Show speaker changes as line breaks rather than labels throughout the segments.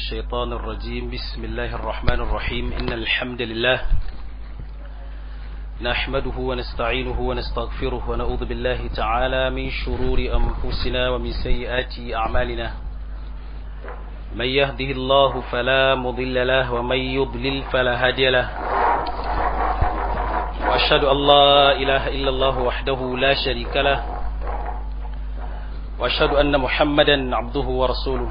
الشيطان الرجيم بسم الله الرحمن الرحيم إن الحمد لله نحمده ونستعينه ونستغفره ونعوذ بالله تعالى من شرور أنفسنا ومن سيئات أعمالنا من يهده الله فلا مضل له ومن يضلل فلا هادي له وأشهد أن لا إله إلا الله وحده لا شريك له وأشهد أن محمدا عبده ورسوله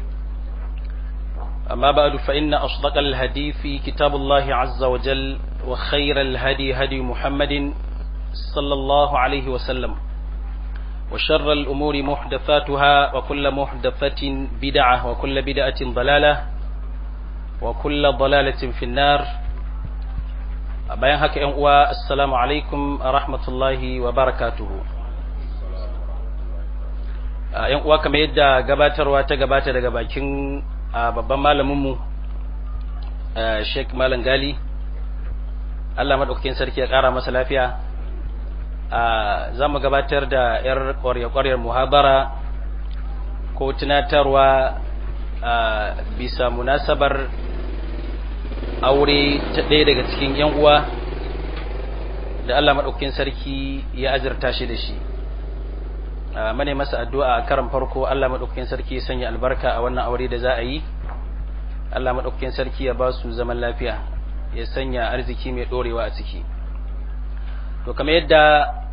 أما بعد فإن أصدق الهدي في كتاب الله عز وجل وخير الهدي هدي محمد صلى الله عليه وسلم وشر الأمور محدثاتها وكل محدثة بدعة وكل بدعة ضلالة وكل ضلالة في النار bayan haka ‘yan uwa assalamu alaikum a rahmatullahi wa barakatuhu ‘yan uwa kamar yadda gabatarwa ta gabata daga bakin babban malaminmu sheik malam gali Allah maɗaukakin sarki ya ƙara masa lafiya za mu gabatar da ‘yar ƙwarya-ƙwaryar muhabara ko tunatarwa bisa munasabar aure ta ɗaya daga cikin ‘yan uwa da Allah maɗaukakin sarki ya azurta shi da shi mane masa addu'a a karan farko Allah maɗaukakin sarki ya sanya albarka a wannan aure da za a yi Allah maɗaukakin sarki ya ba su zaman lafiya ya sanya arziki mai ɗorewa a ciki to kamar yadda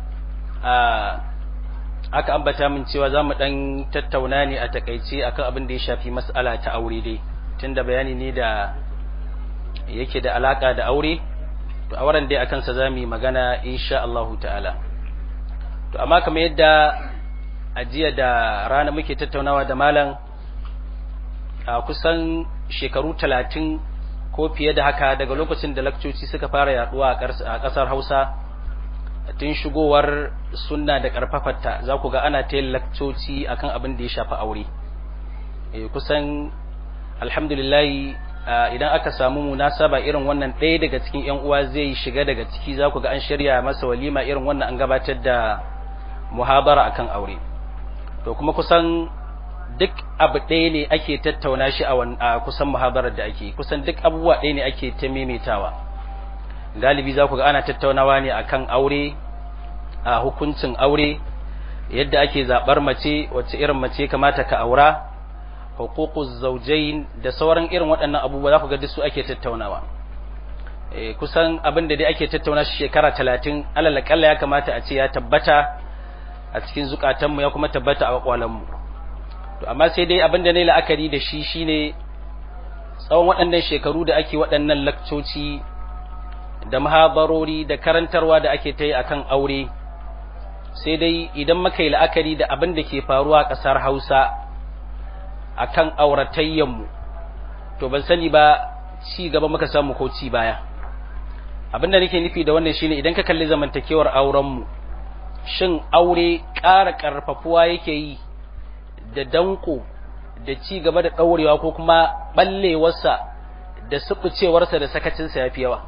aka ambata min cewa za mu ɗan tattauna ne a takaice akan abin da ya shafi mas'ala ta aure dai tunda bayani ne da yake da alaka da aure to auren dai akan sa zamu magana insha Allahu ta'ala to amma kamar yadda ajiya da rana muke tattaunawa da malam a kusan shekaru talatin ko fiye da haka daga lokacin da lakcoci suka fara yaduwa a kasar Hausa tun shigowar sunna da karfafarta za ku ga ana ta yin lakcoci akan abin da ya shafi aure kusan alhamdulillah idan aka samu munasaba irin wannan ɗaya daga cikin ‘yan uwa zai shiga daga ciki za ku ga an shirya masa walima irin wannan an gabatar da muhabara akan aure to kuma kusan duk abu ɗaya ne ake tattauna shi a kusan muhabarar da ake kusan duk abubuwa ɗaya ne ake ta maimaitawa galibi za ku ga ana tattaunawa ne akan aure a hukuncin aure yadda ake zaɓar mace wacce irin mace kamata ka aura hukukuz zaujain da sauran irin waɗannan abubuwa za ku ga duk su ake tattaunawa e, kusan abin da dai ake tattauna shi shekara talatin alalakalla ya kamata a ce ya tabbata a cikin zukatanmu ya kuma tabbata a kwakwalanmu to amma sai dai abin da na la'akari da shi shine tsawon waɗannan shekaru da ake waɗannan lakcoci da mahabarori da karantarwa da ake ta yi akan aure sai dai idan muka yi la'akari da abin da ke faruwa a ƙasar hausa akan auratayyanmu to ban sani ba ci gaba muka samu ko ci baya abinda nake nufi da wannan shine idan ka kalli zamantakewar aurenmu shin aure ƙara ƙarfafuwa yake yi da danko da ci gaba da ɗaurewa ko kuma ɓallewarsa da suɓucewarsa da sakacinsa ya fi yawa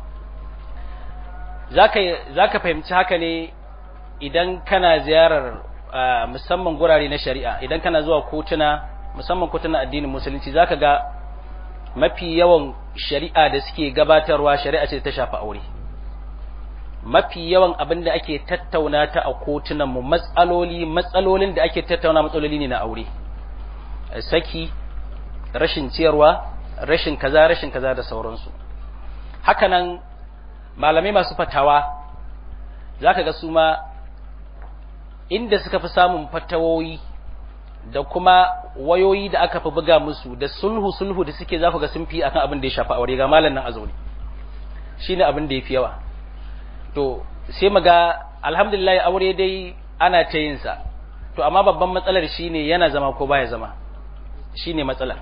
za ka fahimci haka ne idan kana ziyarar musamman gurare na shari'a idan kana zuwa kotuna musamman kotuna addinin musulunci zaka ga mafi yawan shari'a da suke gabatarwa shari'a ce ta shafi aure mafi yawan abin da ake tattauna ta a kotunan mu matsaloli matsalolin da ake tattauna matsaloli ne na aure saki rashin ciyarwa rashin kaza rashin kaza da sauransu hakanan malamai masu fatawa zaka ga su ma inda suka fi samun fatawoyi da kuma wayoyi da aka fi buga musu da sulhu sulhu da suke zaku ga sun fi akan abin da ya shafi aure ga malam nan azauni shine abin da yafi yawa to sai mu ga alhamdulillah aure dai ana ta yin sa to amma babban matsalar shine yana zama ko baya zama shine matsalar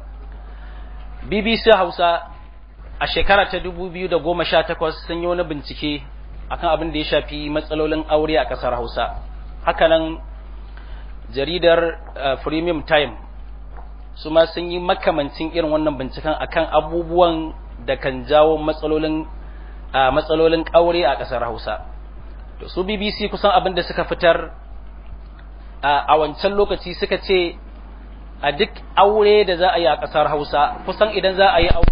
BBC Hausa a shekara ta 2018 sun yi wani bincike akan abin da ya shafi matsalolin aure a kasar Hausa hakanan jaridar uh, premium time su ma sun yi makamancin irin wannan binciken akan abubuwan da kan jawo matsalolin uh, matsalolin ƙaure a ƙasar hausa to su bbc kusan abin da suka fitar uh, a wancan lokaci suka ce a duk aure da za a yi a ƙasar Hausa kusan idan za a yi aure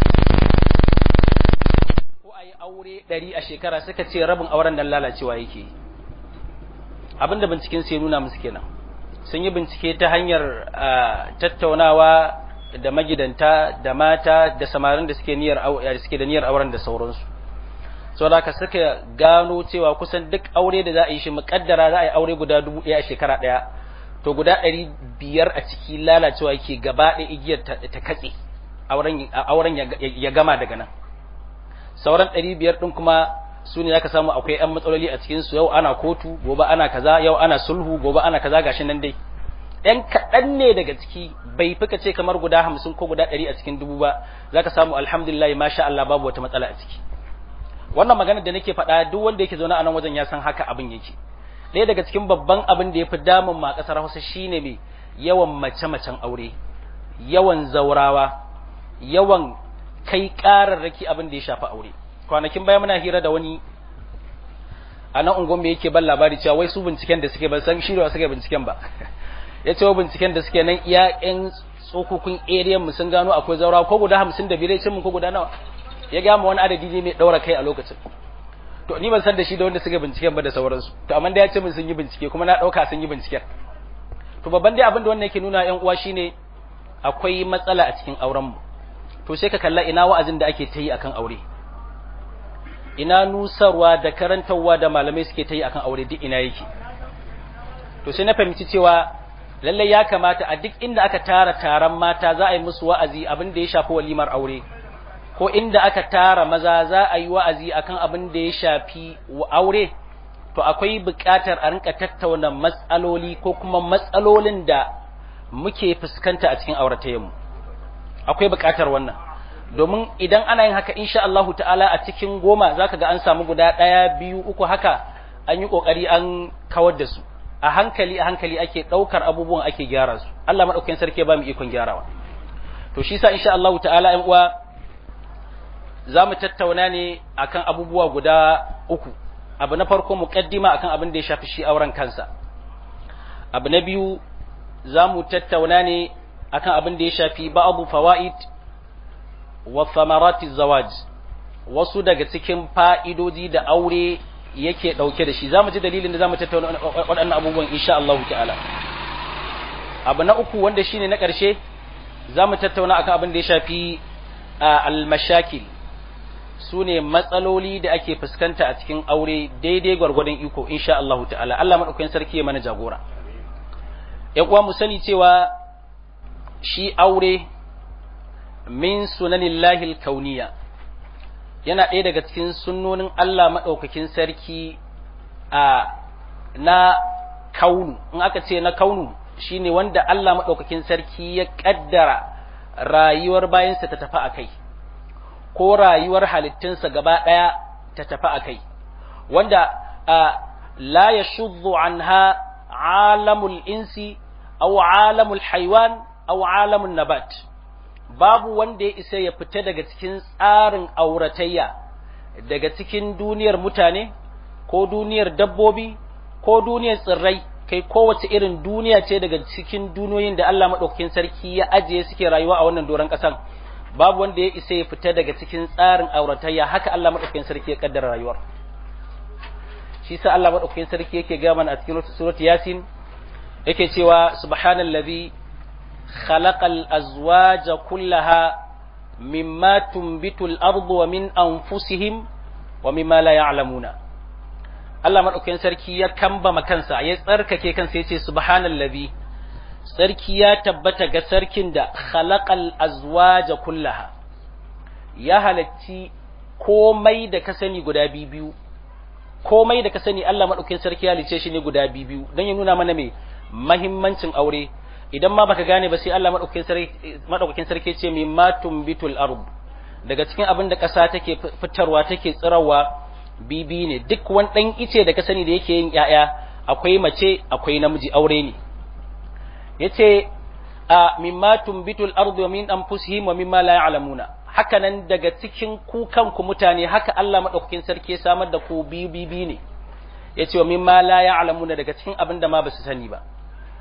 ko a yi aure ɗari a shekara suka ce rabin auren nan lalacewa yake abinda binciken sai nuna musu kenan sun yi bincike ta hanyar tattaunawa da magidanta da mata da samarin da suke niyyar suke da niyyar auren da sauransu so da ka suka gano cewa kusan duk aure da za a yi shi muƙaddara za a yi aure guda dubu ɗaya a shekara ɗaya to guda ɗari biyar a ciki lalacewa yake gaba ɗaya igiyar ta katse auren ya gama daga nan sauran ɗari biyar ɗin kuma su ne zaka samu akwai ‘yan matsaloli a cikinsu yau ana kotu gobe ana kaza yau ana sulhu gobe ana kaza gashi nan dai ‘yan kaɗan ne daga ciki bai fika ce kamar guda hamsin ko guda ɗari a cikin dubu ba zaka samu alhamdulillah masha Allah babu wata matsala a ciki wannan maganar da nake faɗa duk wanda yake zaune a nan wajen ya san haka abin yake ɗaya daga cikin babban abin da ya fi damun ma ƙasar Hausa shine mai yawan mace-macen aure yawan zaurawa yawan kai ƙararraki abin da ya shafi aure kwanakin baya muna hira da wani a nan ungon me yake ban labari cewa wai su binciken da suke ban san shi da suke binciken ba ya ce wa binciken da suke nan iya ƴan tsokokun area mu sun gano akwai zaurawa ko guda hamsin da biyar ce mun ko guda nawa ya gama wani adadi ne mai ɗaura kai a lokacin to ni ban san da shi da wanda suka binciken ba da sauransu to amma da ya ce min sun yi bincike kuma na ɗauka sun yi binciken to babban dai abin da wannan yake nuna ƴan uwa shine akwai matsala a cikin auren mu to sai ka kalla ina wa'azin da ake ta yi akan aure ina nusarwa da karantarwa da malamai suke ta yi akan aure duk ina yake to sai na fahimci cewa lallai ya kamata a duk inda aka tara taron mata za a yi musu wa'azi abin da ya shafi walimar aure ko inda aka tara maza za a yi wa'azi akan abin da ya shafi aure to akwai buƙatar a rinka tattauna matsaloli ko kuma matsalolin da muke fuskanta a cikin auratayenmu akwai buƙatar wannan domin idan ana yin haka insha Allahu ta'ala a cikin goma zaka ga an samu guda ɗaya biyu uku haka an yi ƙoƙari an kawar da su a hankali a hankali ake ɗaukar abubuwan ake gyara su Allah maɗaukakin sarki ba mu ikon gyarawa to shi sa insha Allahu ta'ala ƴan uwa za mu tattauna ne akan abubuwa guda uku abu na farko muqaddima akan abin da ya shafi shi auren kansa abu na biyu za mu tattauna ne akan abin da ya shafi ba'abu fawaid wa thamarati zawaj wasu daga cikin fa'idoji da aure yake dauke da shi zamu ji dalilin da zamu tattauna waɗannan abubuwan insha Allah ta'ala abu na uku wanda shine na ƙarshe zamu tattauna akan abin da ya shafi al-mashakil sune matsaloli da ake fuskanta a cikin aure daidai gwargwadon iko insha Allah ta'ala Allah madaukakin sarki ya mana jagora ƴan uwa mu sani cewa shi aure min sunanillahi kauniya yana ɗaya daga cikin sunnonin Allah maɗaukakin sarki a na kaunu in aka ce na kaunu shine wanda Allah maɗaukakin sarki ya ƙaddara rayuwar bayansa ta tafi a kai ko rayuwar halittunsa gaba ɗaya ta tafi a kai wanda la ya shuddu anha alamul insi aw alamul haiwan aw alamun nabat babu wanda ya isa ya fita daga cikin tsarin auratayya daga cikin duniyar mutane ko duniyar dabbobi ko duniyar tsirrai kai kowace irin duniya ce daga cikin duniyoyin da Allah maɗaukakin sarki ya ajiye suke rayuwa a wannan doron ƙasan babu wanda ya isa ya fita daga cikin tsarin auratayya haka Allah maɗaukakin sarki ya kaddara rayuwar shi sa Allah maɗaukakin sarki yake gaya mana a cikin surat yasin yake cewa subhanallazi خلق الأزواج كلها مما تنبت الأرض ومن أنفسهم ومما لا يعلمون Allah maɗaukakin sarki ya kamba kansa ya tsarkake kansa ya ce subhanallazi sarki ya tabbata ga sarkin da khalaqal azwaja kullaha ya halacci komai da ka sani guda biyu komai da ka sani Allah maɗaukakin sarki ya halice shi ne guda biyu don ya nuna mana mai mahimmancin aure idan ma baka gane ba sai Allah madaukakin sarki ce mai matum bitul ard daga cikin abin da ƙasa take fitarwa take tsirawa bibi ne duk wani ɗan ice da ka sani da yake yin ƴaƴa akwai mace akwai namiji aure ne yace a mimma tumbitul ardu wa min anfusihim wa mimma la ya'lamuna haka nan daga cikin ku kanku mutane haka Allah madaukakin sarki ya samar da ku bibi ne yace wa mimma la ya'lamuna daga cikin abin da ma basu sani ba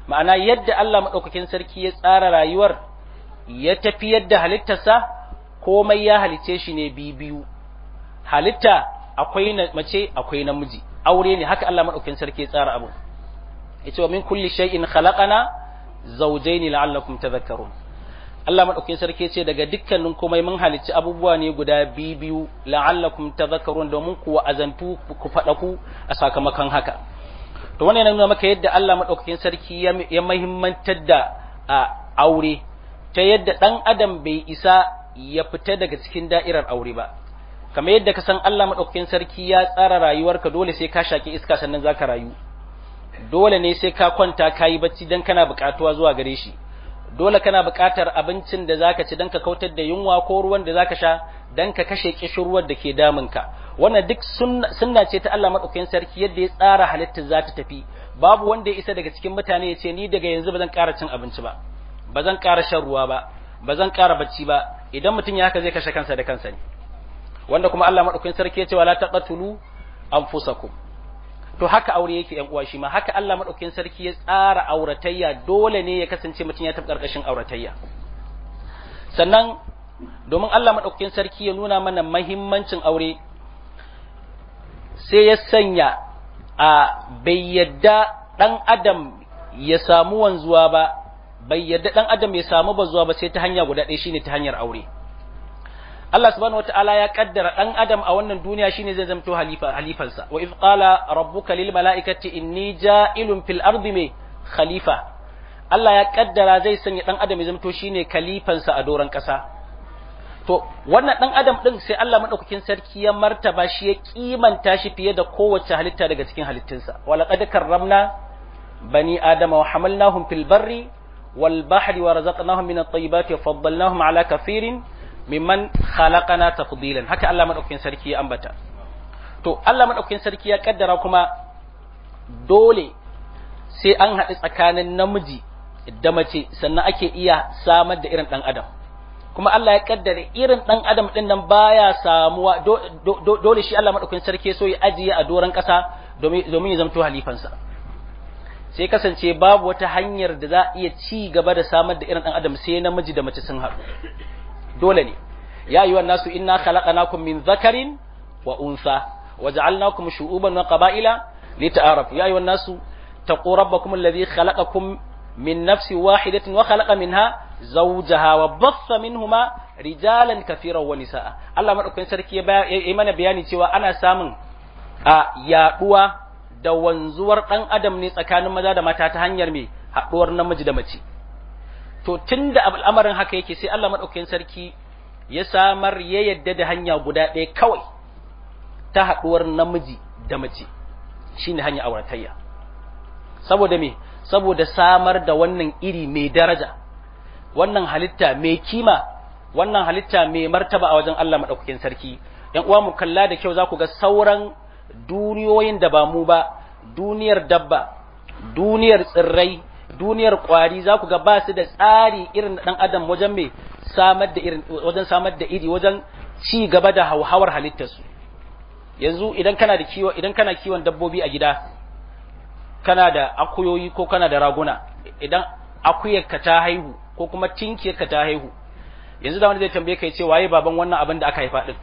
ma'ana yadda Allah madaukakin sarki ya tsara rayuwar ya tafiyar da halittarsa komai ya halice shi ne biyu halitta akwai mace akwai namiji aure ne haka Allah madaukakin sarki ya tsara abu yace wa min kulli shay'in khalaqana zawjayn la'allakum tadhakkarun Allah madaukakin sarki ce daga dukkanin komai mun halicci abubuwa ne guda biyu la'allakum tadhakkarun domin ku wa'azantu ku fada ku a sakamakon haka to wannan yana nuna maka yadda Allah madaukakin sarki ya muhimmantar da aure ta yadda dan adam bai isa ya fita daga cikin da'irar aure ba kamar yadda ka san Allah madaukakin sarki ya tsara rayuwarka dole sai ka shaki iska sannan zaka rayu dole ne sai ka kwanta kayi bacci dan kana buƙatuwa zuwa gare shi dole kana buƙatar abincin da zaka ci dan ka kautar da yunwa ko ruwan da zaka sha dan ka kashe kishirwar da ke damunka wannan duk sunna ce ta Allah madaukakin sarki yadda ya tsara halittar za ta tafi babu wanda ya isa daga cikin mutane ya ce ni daga yanzu ba zan ƙara cin abinci ba ba zan ƙara shan ruwa ba ba zan ƙara bacci ba idan mutum ya haka zai kashe kansa da kansa ne wanda kuma Allah madaukakin sarki ya ce wala taqatulu anfusakum to haka aure yake yan uwa shi ma haka Allah madaukakin sarki ya tsara auratayya dole ne ya kasance mutum ya tafi karkashin auratayya sannan domin Allah madaukakin sarki ya nuna mana mahimmancin aure sai ya sanya a bai yadda dan adam ya samu wanzuwa ba bai yadda dan adam ya samu bazuwa ba sai ta hanya guda ɗaya shine ta hanyar aure Allah subhanahu wataala ya kaddara dan adam a wannan duniya shine zai zamto halifa halifansa wa if qala rabbuka lil malaikati inni ja'ilun fil ardi me khalifa Allah ya kaddara zai sanya dan adam ya zamto shine khalifansa a doran kasa to wannan dan adam din sai Allah madaukakin sarki ya martaba shi ya kimanta shi fiye da kowace halitta daga cikin halittunsa wa laqad karramna bani adama wa hamalnahum fil barri wal bahri wa razaqnahum min at-tayyibati wa faddalnahum ala kathirin mimman khalaqana tafdilan haka Allah madaukakin sarki ya ambata to Allah madaukakin sarki ya kaddara kuma dole sai an haɗu tsakanin namiji da mace sannan ake iya samar da irin ɗan adam kuma Allah ya kaddara irin ɗan adam ɗin nan baya samuwa dole shi Allah madaukakin sarki so ya ajiye a doron ƙasa domin ya zamto halifansa sai kasance babu wata hanyar da za a iya ci gaba da samar da irin ɗan adam sai namiji da mace sun haɗu dole ne ya ayyuhan nasu inna khalaqnakum min dhakarin wa untha waja'alnakum shu'uban wa qaba'ila lita'arafu ya ayyuhan nasu taqu rabbakum alladhi khalaqakum min nafsin wahidatin wa khalaqa minha zawjaha wa bassa minhuma rijalan kathiran wa nisaa Allah madaukakin sarki ya yi mana bayani cewa ana samun a yaduwa da wanzuwar dan adam ne tsakanin maza da mata ta hanyar me haduwar namiji da mace to tun da al'amarin haka yake sai Allah maɗaukakin sarki ya samar ya yadda da hanya guda ɗaya kawai ta haɗuwar namiji da mace shi ne hanya auratayya saboda me saboda samar da wannan iri mai daraja wannan halitta mai kima wannan halitta mai martaba a wajen Allah maɗaukakin sarki ‘yan uwa mu kalla da kyau za ku ga sauran duniyoyin da ba mu ba duniyar dabba duniyar tsirrai duniyar kwari za ku ga ba su da tsari irin ɗan adam wajen mai samar da irin wajen samar da iri wajen ci gaba da hauhawar halittarsu yanzu idan kana da kiwo idan kana kiwon dabbobi a gida kana da akuyoyi ko kana da raguna idan akuyarka ta haihu ko kuma tinkiyarka ta haihu yanzu da wani zai tambaye kai ce waye baban wannan abin da aka haifa din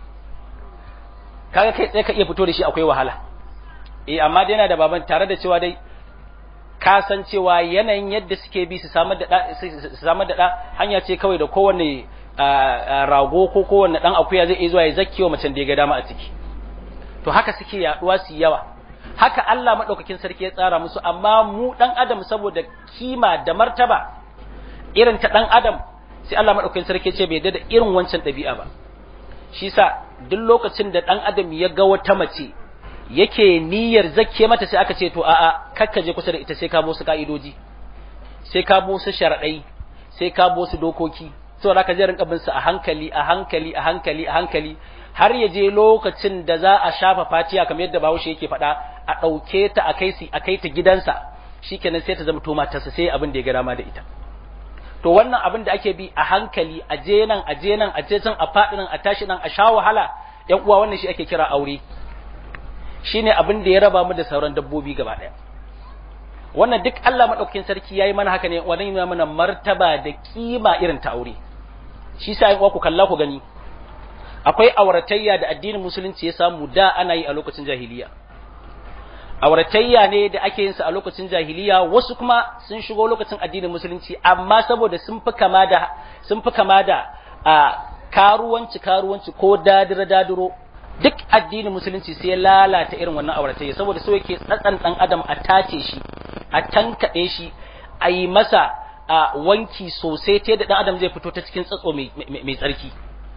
kaga kai tsaye ka iya fito da shi akwai wahala eh amma dai yana da baban tare da cewa dai ka san cewa yanayin yadda suke bi su samar da su samar da da hanya ce kawai da kowanne rago ko kowanne dan akuya zai iya zuwa ya zakkiwa macen da ya ga dama a ciki to haka suke yaduwa su yawa haka Allah madaukakin sarki ya tsara musu amma mu dan adam saboda kima da martaba irin ta dan adam sai Allah madaukakin sarki ce bai da irin wancan ɗabi'a ba shi sa duk lokacin da dan adam ya ga wata mace yake niyyar zakke mata sai aka ce to a'a kakka je kusa da ita sai ka bo su ka'idoji sai ka bo su sharadai sai ka bo su dokoki saboda ka je rinka bin su a hankali a hankali a hankali a hankali har ya je lokacin da za a shafa fatiya kamar yadda Bahaushe yake faɗa a ɗauke ta a kai a kai ta gidansa shikenan sai ta zama to matarsa sai abin da ya ga dama da ita to wannan abin da ake bi a hankali a je nan a je nan a je can a faɗi nan a tashi nan a sha wahala ƴan uwa wannan shi ake kira aure shine abin da ya raba mu da sauran dabbobi gaba ɗaya wannan duk Allah madaukakin sarki yayi mana haka ne wannan yana mana martaba da kima irin ta aure shi sa in ku kalla ku gani akwai auratayya da addinin musulunci ya samu da ana yi a lokacin jahiliya auratayya ne da ake yin sa a lokacin jahiliya wasu kuma sun shigo lokacin addinin musulunci amma saboda sun fi kama da sun fi kama da a karuwanci karuwanci ko dadira dadiro duk addinin musulunci sai ya lalata irin wannan auratayya saboda so yake tsatsan dan adam a tace shi a tankaɗe shi a yi masa a wanki sosai ta yadda dan adam zai fito ta cikin tsatso mai tsarki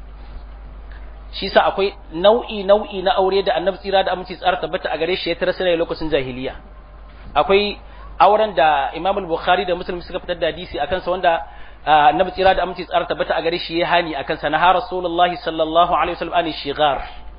shi sa akwai nau'i nau'i na aure da annabi tsira da aminci tsara tabbata a gare shi ya tara sai lokacin jahiliya akwai auren da Imam al-Bukhari da Muslim suka fitar da hadisi akan sa wanda annabi tsira da aminci tsara tabbata a gare shi ya hani akan sa na ha rasulullahi sallallahu alaihi wasallam ani shigar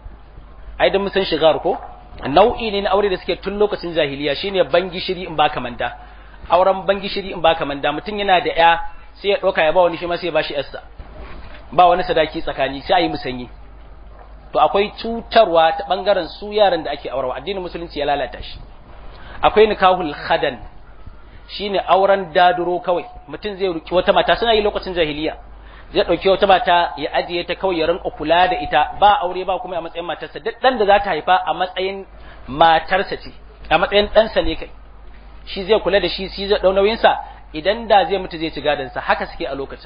ai dan mun san shigar ko nau'i ne na aure da suke tun lokacin jahiliya shine bangi shiri in baka manda auren bangi shiri in baka manda mutum yana da ya sai ya doka ya ba wani shi ma sai ya bashi yarsa ba wani sadaki tsakani sai a yi musanyi to akwai cutarwa ta bangaren su yaran da ake aurawa addinin musulunci ya lalata shi akwai nikahul khadan shine auren daduro kawai mutum zai ruki wata mata suna yi lokacin jahiliya zai dauki wata mata ya ajiye ta kawai ya rinka kula da ita ba aure ba kuma a matsayin matarsa duk dan da za ta haifa a matsayin matarsa ce a matsayin ɗansa ne kai shi zai kula da shi shi zai dau nauyin sa idan da zai mutu zai ci gadon sa haka suke a lokacin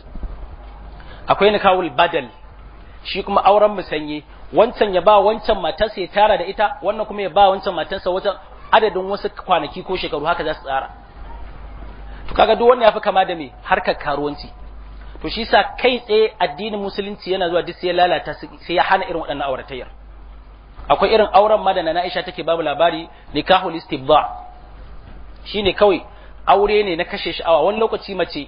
akwai nikahul badal shi kuma auren musanye wancan ya ba wancan matarsa ya tara da ita wannan kuma ya ba wancan matarsa wajen adadin wasu kwanaki ko shekaru haka za su tsara to kaga duk wannan yafi kama da me harkar karuwanci to shi sa kai tsaye addinin musulunci yana zuwa duk sai ya lalata sai ya hana irin waɗannan auratayyar akwai irin auren ma da na Aisha take babu labari nikahul istibda shine kawai aure ne na kashe sha'awa wani lokaci mace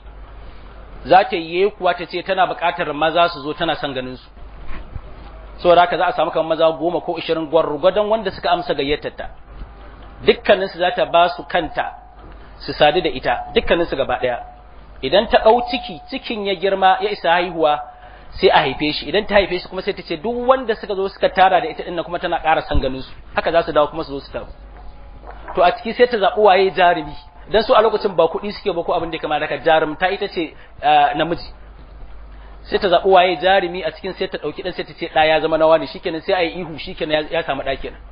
za ta yi kuwa ta ce tana buƙatar maza su zo tana son ganin su saboda haka za a samu kamar maza goma ko ishirin gwargwadon wanda suka amsa gayyatar ta dukkanin su za ta ba su kanta su sadu da ita dukkanin su gaba ɗaya idan ta ɗau ciki cikin ya girma ya isa haihuwa sai a haife shi idan ta haife shi kuma sai ta ce duk wanda suka zo suka tara da ita ɗin kuma tana ƙara son ganin su haka za su dawo kuma su zo su taru to a ciki sai ta zaɓi waye jarumi dan su a lokacin ba kuɗi suke ba ko abin da ya kamata ka jarumta ita ce namiji sai ta zaɓi waye jarumi a cikin sai ta ɗauki ɗan sai ta ce ɗa ya zama nawa ne shikenan sai a yi ihu shikenan ya samu ɗa kenan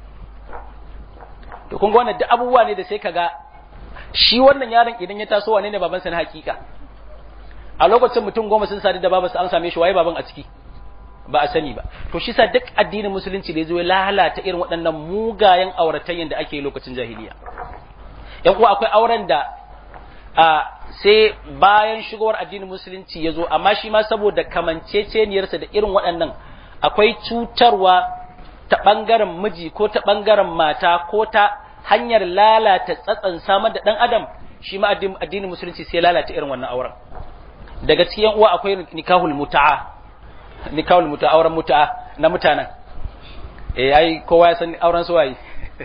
to kun ga wannan duk abubuwa ne da sai ka ga shi wannan yaron idan ya taso wane ne babansa na hakika a lokacin mutum goma sun sadu da babansa an same shi waye baban a ciki ba a sani ba to shi sa duk addinin musulunci da ya zo ya lalata irin waɗannan mugayen auratayyan da ake lokacin jahiliya yan uwa akwai auren da a sai bayan shigowar addinin musulunci ya zo amma shi ma saboda kamanceceniyarsa da irin waɗannan akwai cutarwa ta ɓangaren miji ko ta ɓangaren mata ko ta hanyar lalata tsatsan samar da ɗan adam shi ma addinin musulunci sai lalata irin wannan auren daga cikin uwa akwai nikahul muta'a nikahul muta'a auren muta'a na mutanen eh ai kowa ya san auren su waye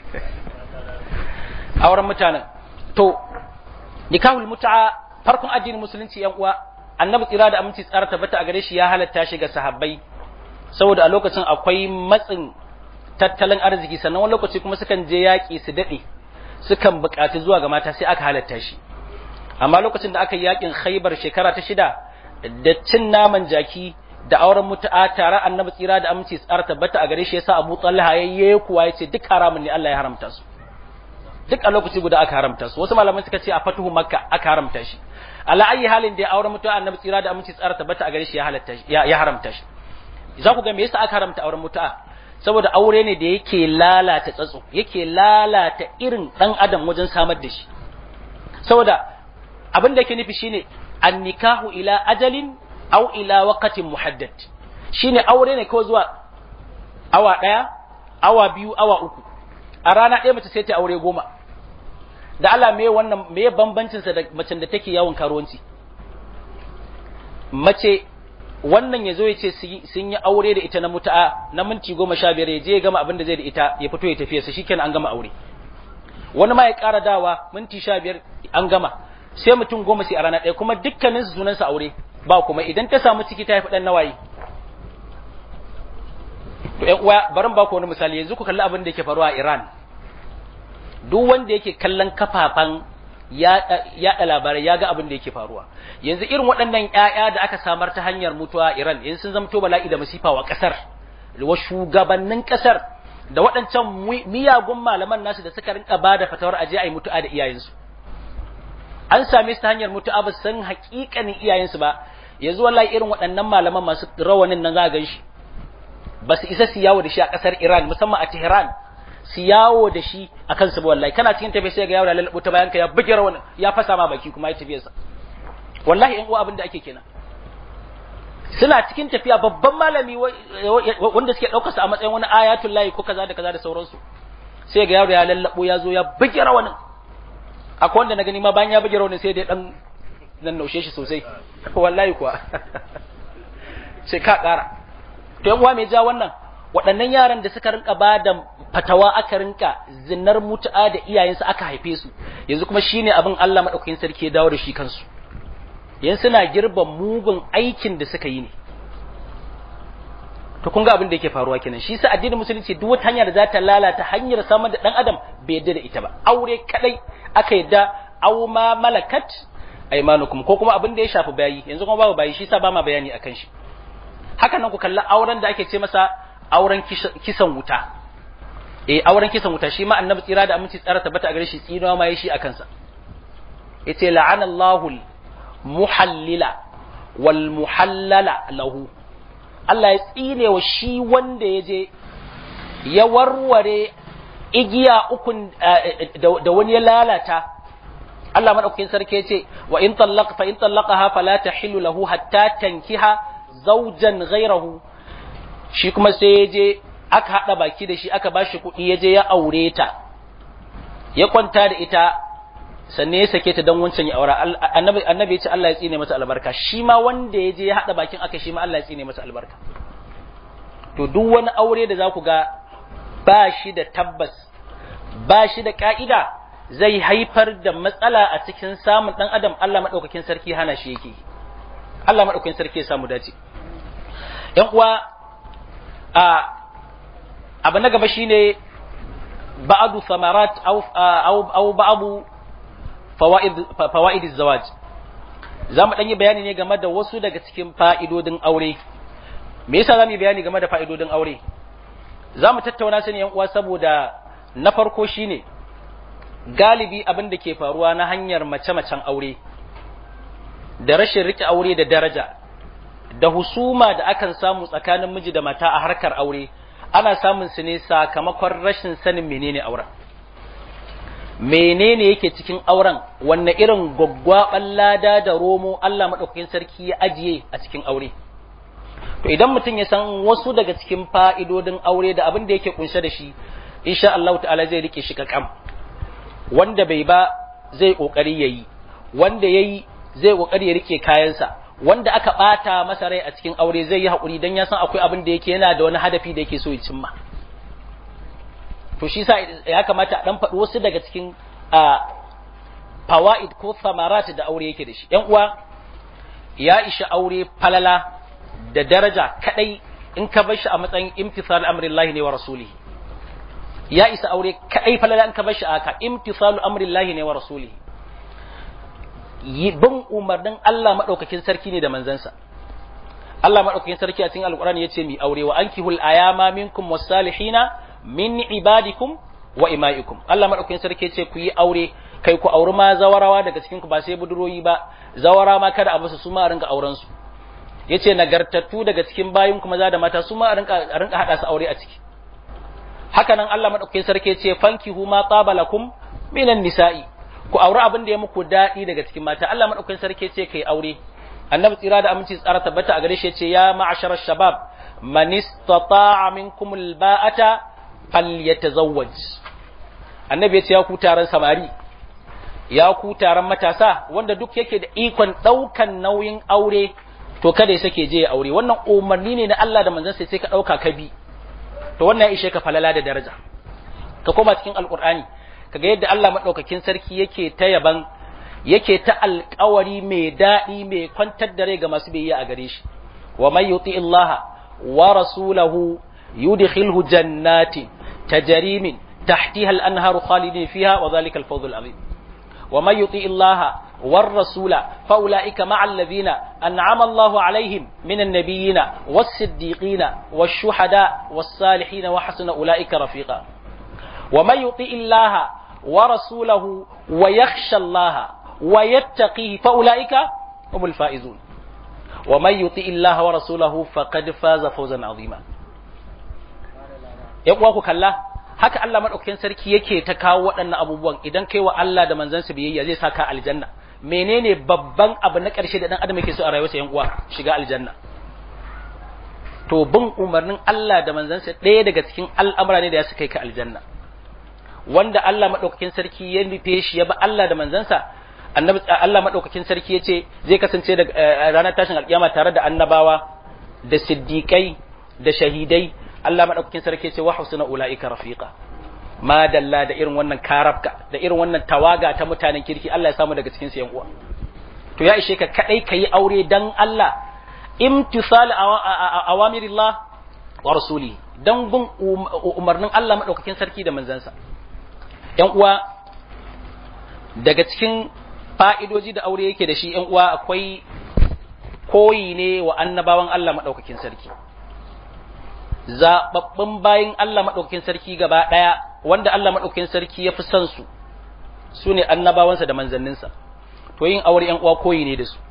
auren mutanen to nikahul muta'a farkon addinin musulunci yan uwa annabi tsira da aminci tsara tabbata a gare shi ya halatta shi ga sahabbai saboda a lokacin akwai matsin tattalin arziki sannan wani lokaci kuma sukan je yaƙi su daɗe sukan buƙaci zuwa ga mata sai aka halatta shi amma lokacin da aka yi yaƙin khaibar shekara ta shida da cin naman jaki da auren mutu'a tare annabi tsira da aminci tsara tabbata a gare shi yasa Abu Talha yayye kuwa yace duk haramun ne Allah ya haramta su duk a lokaci guda aka haramta su wasu malamai suka ce a fatuhu makka aka haramta shi ala ayi halin da auren mutu'a annabi tsira da aminci tsara tabbata a gare shi ya halatta ya haramta shi za ku ga me yasa aka haramta auren mutu'a saboda aure ne da yake lalata tsatso yake lalata irin dan adam wajen samar da shi saboda abin da yake nufi shine annikahu ila ajalin aw ila waqtin muhaddad shine aure ne kawai zuwa awa daya awa biyu awa uku a rana ɗaya mace sai ta aure goma da Allah me wannan me bambancin sa da macen da take yawon karuwanci mace wannan ya zo ya ce sun yi aure da ita na mutu'a na minti goma sha biyar ya je ya gama abin da zai da ita ya fito ya tafiya sa shikenan an gama aure wani ma ya ƙara dawa minti sha biyar an gama sai mutum goma sai a rana ɗaya kuma dukkanin su sunansa aure ba kuma idan ta samu ciki ta haifi ɗan nawayi to ƴan uwa barin ba ku wani misali yanzu ku kalli abin da yake faruwa a Iran duk wanda yake kallon kafafan yaɗa labarai ya ga abin da yake faruwa yanzu irin waɗannan ƴaƴa da aka samar ta hanyar mutuwa Iran yanzu sun zamto bala'i da masifa wa ƙasar wa shugabannin ƙasar da waɗancan miyagun malaman nasu da suka rinka bada fatawar aje a yi mutu'a da iyayensu an same su ta hanyar mutu'a ba san haƙiƙanin iyayensu ba yanzu wallahi irin waɗannan malaman masu rawanin nan za a gan shi ba su isa su yawo da shi a ƙasar Iran musamman a Tehran su yawo da shi a kansu ba wallahi kana cikin tafiya sai ga yawo da lalabo ta bayanka ya buge rawan ya fasa ma baki kuma ya tafiya sa wallahi in uwa abin da ake kenan suna cikin tafiya babban malami wanda suke ɗaukar sa a matsayin wani ayatul lahi ko kaza da kaza da sauransu sai ga yaro ya lallabo ya zo ya buge rawanin akwai wanda na gani ma bayan ya buge rawanin sai dai dan nan naushe shi sosai wallahi kuwa sai ka ƙara to yan uwa me ja wannan waɗannan yaran da suka rinka ba da fatawa aka rinka zinar mutu'a da iyayensu aka haife su yanzu kuma shine abin Allah madaukakin sarki ya dawo da shi kansu yanzu suna girban mugun aikin da suka yi ne to kun ga abin da yake faruwa kenan shi sa addinin musulunci duk wata hanya da za ta lalata hanyar samar da dan adam bai yadda da ita ba aure kadai aka yadda aw ma malakat aymanukum ko kuma abin da ya shafi bayi yanzu kuma babu bayi shi sa ba ma bayani akan shi haka nan ku kalli auren da ake ce masa auren kisan wuta eh auren kisan wuta shi ma annabi tsira da aminci tsara tabbata a gare shi tsinawa ma yi shi akan sa yace la'ana Allahu muhallila wal muhallala lahu Allah ya tsine wa shi wanda ya je ya warware igiya ukun da wani ya lalata Allah madaukakin sarki ya ce wa in tallaqa fa in tallaqaha fala tahillu lahu hatta tankiha zawjan ghayrahu shi kuma sai ya je aka hada baki da shi aka bashi kuɗi ya je ya aure ta ya kwanta da ita sannan ya sake ta don wancan ya aura annabi annabi ya ce Allah ya tsine masa albarka shi ma wanda ya je ya hada bakin aka shi ma Allah ya tsine masa albarka to duk wani aure da za ku ga ba shi da tabbas ba shi da ka'ida zai haifar da matsala a cikin samun dan adam Allah madaukakin sarki hana shi yake Allah madaukakin sarki ya samu dace yan uwa a abu na gaba shine ba'adu samarat aw aw ba'du fawa'id zawaj za mu yi bayani ne game da wasu daga cikin fa'idodin aure me yasa za mu yi bayani game da fa'idodin aure za mu tattauna su ne yan uwa saboda na farko shine galibi abin da ke faruwa na hanyar mace-macen aure da rashin rike aure da daraja da husuma da akan samu tsakanin miji da mata a harkar aure ana samun su ne sakamakon rashin sanin menene auren menene yake cikin auren wanne irin gwaggwaban lada da romo Allah maɗaukakin sarki ya ajiye a cikin aure to idan mutum ya san wasu daga cikin fa'idodin aure da abin da yake kunshe da shi insha Allah ta'ala zai rike shi kakam wanda bai ba zai kokari yayi wanda yayi zai kokari ya rike kayansa wanda aka bata masa rai a cikin aure zai yi hakuri dan ya san akwai abin da yake yana da wani hadafi da yake so ya cimma to shi sa ya kamata a dan faɗi wasu daga cikin fawaid ko samarat da aure yake da shi yan uwa ya isha aure falala da daraja kadai in ka bar shi a matsayin imtisal amrillahi ne wa rasulihi ya isa aure kadai falala in ka bar shi a haka imtisal amrillahi ne wa rasulihi bin umarnin Allah madaukakin sarki ne da manzansa Allah madaukakin sarki a cikin alqur'ani yace mi aure wa ankihul ayama minkum was-salihina min ibadikum wa imaikum Allah madaukakin sarki ce ku yi aure kai ku auri ma zawarawa daga cikin ku ba sai buduroyi ba zawara ma kada a basu su ma rinka auren su yace nagartattu daga cikin bayin ku maza da mata su ma rinka rinka hada su aure a ciki haka nan Allah madaukakin sarki ce fankihu ma qabalakum minan nisa'i ku auri abin da ya muku dadi daga cikin mata Allah madaukakin sarki ce kai aure annabi tsira da aminci tsara tabbata a gare shi yace ya ma'ashara shabab man istata'a minkum alba'ata falyatazawwaj annabi ya ce ya ku taron samari ya ku taron matasa wanda duk yake da ikon daukan nauyin aure to kada ya sake je ya aure wannan umarni ne na Allah da manzon sai ka dauka ka bi to wannan ya ishe ka falala da daraja ka koma cikin alqur'ani kaga yadda Allah madaukakin sarki yake ta yaban yake ta alƙawari mai daɗi mai kwantar da rai ga masu biyayya a gare shi wa may yuti illaha wa rasulahu yudkhilhu jannatin tajri min tahtiha al-anharu khalidin fiha wa dhalika al-fawz al-azim wa may yuti illaha war rasula fa ulaika ma'al ladina an'ama Allahu alaihim minan nabiyina was siddiqina wash shuhada was salihin wa hasuna ulaika rafiqa wa may yuti illaha wa rasulahu wa yakhsha Allaha wa yattaqihi fa ulaika humul faizun wa may yuti illaha wa rasulahu faqad faza fawzan azima ya uwa ku kalla haka Allah madaukakin sarki yake ta kawo waɗannan abubuwan idan kai wa Allah da manzansa biyayya zai saka aljanna menene babban abu na ƙarshe da dan adam yake so a rayuwarsa yan uwa shiga aljanna to bin umarnin Allah da manzansa ɗaya daga cikin al'amura ne da ya su kai ka aljanna wanda Allah madaukakin sarki ya nufe shi ya ba Allah da manzansa annabi Allah madaukakin sarki yace zai kasance da ranar tashin alkiyama tare da annabawa da siddiqai da shahidai Allah madaukakin sarki yace wa husna ulaika rafiqa ma dalla da irin wannan karabka da irin wannan tawaga ta mutanen kirki Allah ya samu daga cikin su yan uwa to ya ishe ka kadai kai aure dan Allah imtisal awamirillah wa rasuli dan bin umarnin Allah madaukakin sarki da manzansa yan uwa daga cikin fa'idoji da aure yake da shi ‘yan uwa akwai koyi ne wa annabawan Allah maɗaukakin sarki. Zaɓaɓɓun bayan Allah maɗaukakin sarki gaba ɗaya wanda Allah maɗaukakin sarki ya fi son su, su ne annabawansa da manzanninsa. To yin aure ‘yan uwa koyi ne da su.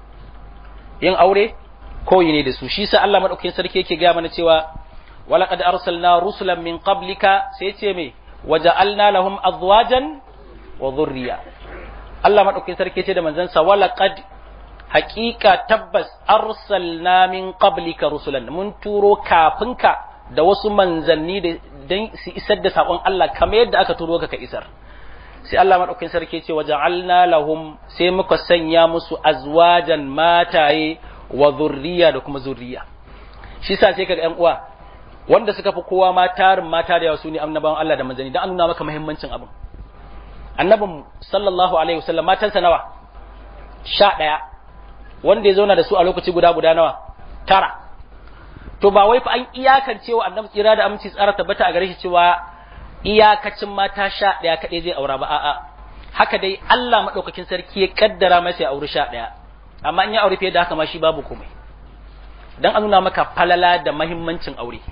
Yin aure koyi ne da su. Shi sa Allah maɗaukakin sarki yake gaya mana cewa, walaƙad arsalna rusulan min qablika sai ce me, waja'alna lahum azwajan wa dhurriya Allah maɗaukin sarki ce da manzansa wala qad haƙiƙa tabbas arsalna min qablika rusulan mun turo kafinka da wasu manzanni da dan su isar da sakon Allah kamar yadda aka turo ka ka isar sai Allah maɗaukin sarki ce waja'alna lahum sai muka sanya musu azwajan mataye wa zurriya da kuma zurriya shi sa sai kaga ƴan uwa wanda suka fi kowa ma tarin mata da yawa su ne annabawan Allah da manzanni dan an nuna maka muhimmancin abin annabin sallallahu alaihi wasallam matansa nawa sha ɗaya wanda ya zauna da su a lokaci guda guda nawa tara to ba wai fa an iyakance wa annabi tsira da aminci tsara tabbata a gare shi cewa iyakacin mata sha ɗaya kaɗai zai aura ba a'a haka dai Allah maɗaukakin sarki ya kaddara masa ya auri sha ɗaya amma in ya aure fiye da haka ma shi babu komai dan an nuna maka falala da mahimmancin aure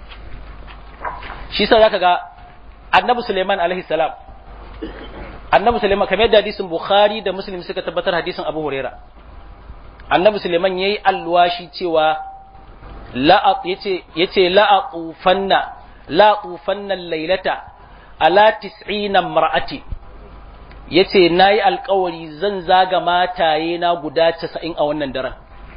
shi sa zaka ga annabi Suleiman alaihi salam annabi Suleiman kamar yadda hadisin Bukhari da Muslim suka tabbatar hadisin Abu Huraira annabi Suleiman yayi alwashi cewa la yace yace la aqufanna la aqufanna laylata ala 90 mar'ati yace nayi alƙawari zan zaga mataye na guda 90 a wannan daren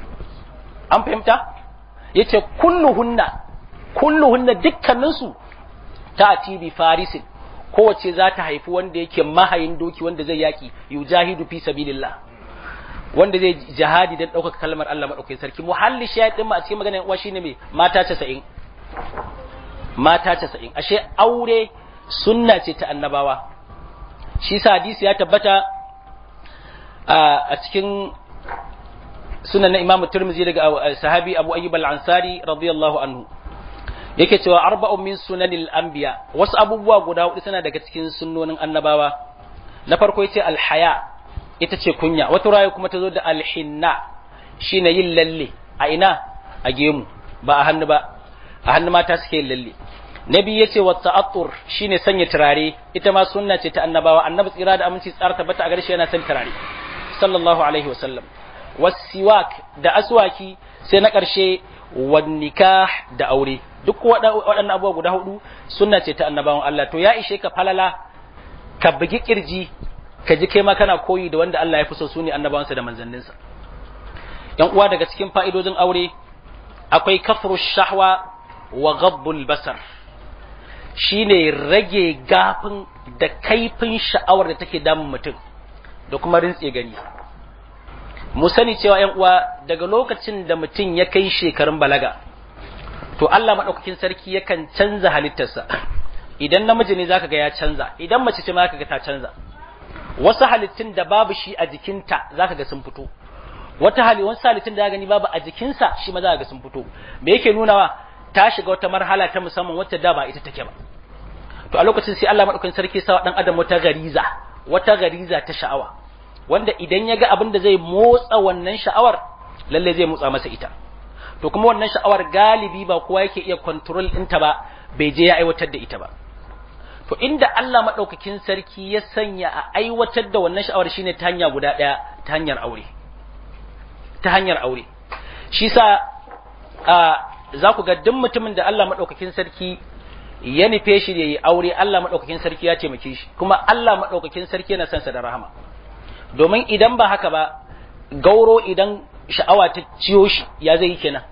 an fahimta yace kulluhunna kulluhunna dukkaninsu ta bi farisin kowace za ta haifi wanda yake mahayin doki wanda zai yaki yujahidu fi sabilillah wanda zai jihadi don ɗaukaka kalmar Allah maɗaukakin sarki muhalli shayar ɗin ma a cikin maganar uwa shine mai mata casa'in mata casa'in ashe aure sunna ce ta annabawa shi sa hadisi ya tabbata a cikin sunan na imamu turmizi daga sahabi abu ayyub al-ansari radiyallahu anhu yake cewa arba'un min sunanil anbiya wasu abubuwa guda hudu suna daga cikin sunnonin annabawa na farko yace alhaya ita ce kunya wata rayu kuma ta zo da alhinna shine yin lalle a ina a gemu ba a hannu ba a hannu mata suke yin lalle na biyu yace wa ta'attur shine sanya turare ita ma sunna ce ta annabawa annabi tsira da aminci tsara tabbata a gare shi yana son turare sallallahu alaihi wasallam wasiwak da aswaki sai na ƙarshe wan nikah da aure duk waɗannan abubuwa guda hudu sunna ce ta annabawan Allah to ya ishe ka falala ka bugi kirji ka ji kai ma kana koyi da wanda Allah ya fi so su ne annabawansa da manzanninsa yan uwa daga cikin fa'idodin aure akwai kafru shahwa wa ghabbul basar shine rage gafin da kaifin sha'awar da take damun mutum da kuma rintse gani mu sani cewa yan uwa daga lokacin da mutum ya kai shekarun balaga to Allah madaukakin sarki yakan canza halittarsa idan namiji ne zaka ga ya canza idan mace ce ma zaka ga ta canza wasu halittun da babu shi a jikinta zaka ga sun fito wata hali wasu halittun da gani babu a jikinsa shi ma zaka ga sun fito me yake nunawa ta shiga wata marhala ta musamman wacce da ba ita take ba to a lokacin sai Allah madaukakin sarki sa dan adam wata gariza wata gariza ta sha'awa wanda idan ya ga abin da zai motsa wannan sha'awar lalle zai motsa masa ita to kuma wannan sha'awar galibi ba kowa yake iya control ɗinta ba bai je ya aiwatar da ita ba to inda Allah madaukakin sarki ya sanya a aiwatar da wannan sha'awar shine ta hanya guda ɗaya ta hanyar aure ta hanyar aure shi sa za ku ga duk mutumin da Allah madaukakin sarki ya nufe shi da yi aure Allah madaukakin sarki ya taimake shi kuma Allah madaukakin sarki yana son sa da rahama domin idan ba haka ba gauro idan sha'awa ta ciyo shi ya zai yi kenan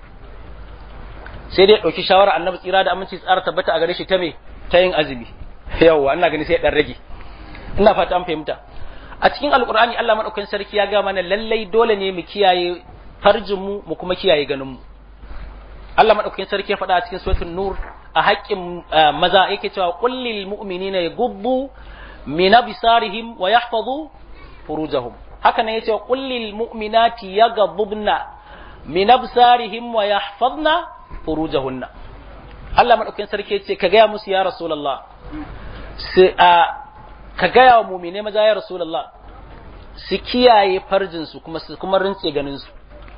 sai dai ɗauki shawara annabi tsira da aminci tsara tabbata a gare shi ta me ta yin azumi yawwa ina gani sai dan rage ina fata an fahimta a cikin alkur'ani Allah madaukakin sarki ya ga mana lallai dole ne mu kiyaye farjin mu mu kuma kiyaye ganin mu Allah madaukakin sarki ya faɗa a cikin suratul nur a haƙƙin maza yake cewa qul lil mu'minina yaghuddu min absarihim wa yahfazu furujahum haka ne yace qul lil mu'minati yaghdubna min absarihim wa yahfazna furujahunna Allah madaukakin sarki yace ka gaya musu ya rasulullah sai a ka gaya wa mu'mine maza ya rasulullah su kiyaye farjin su kuma su kuma rinse ganin su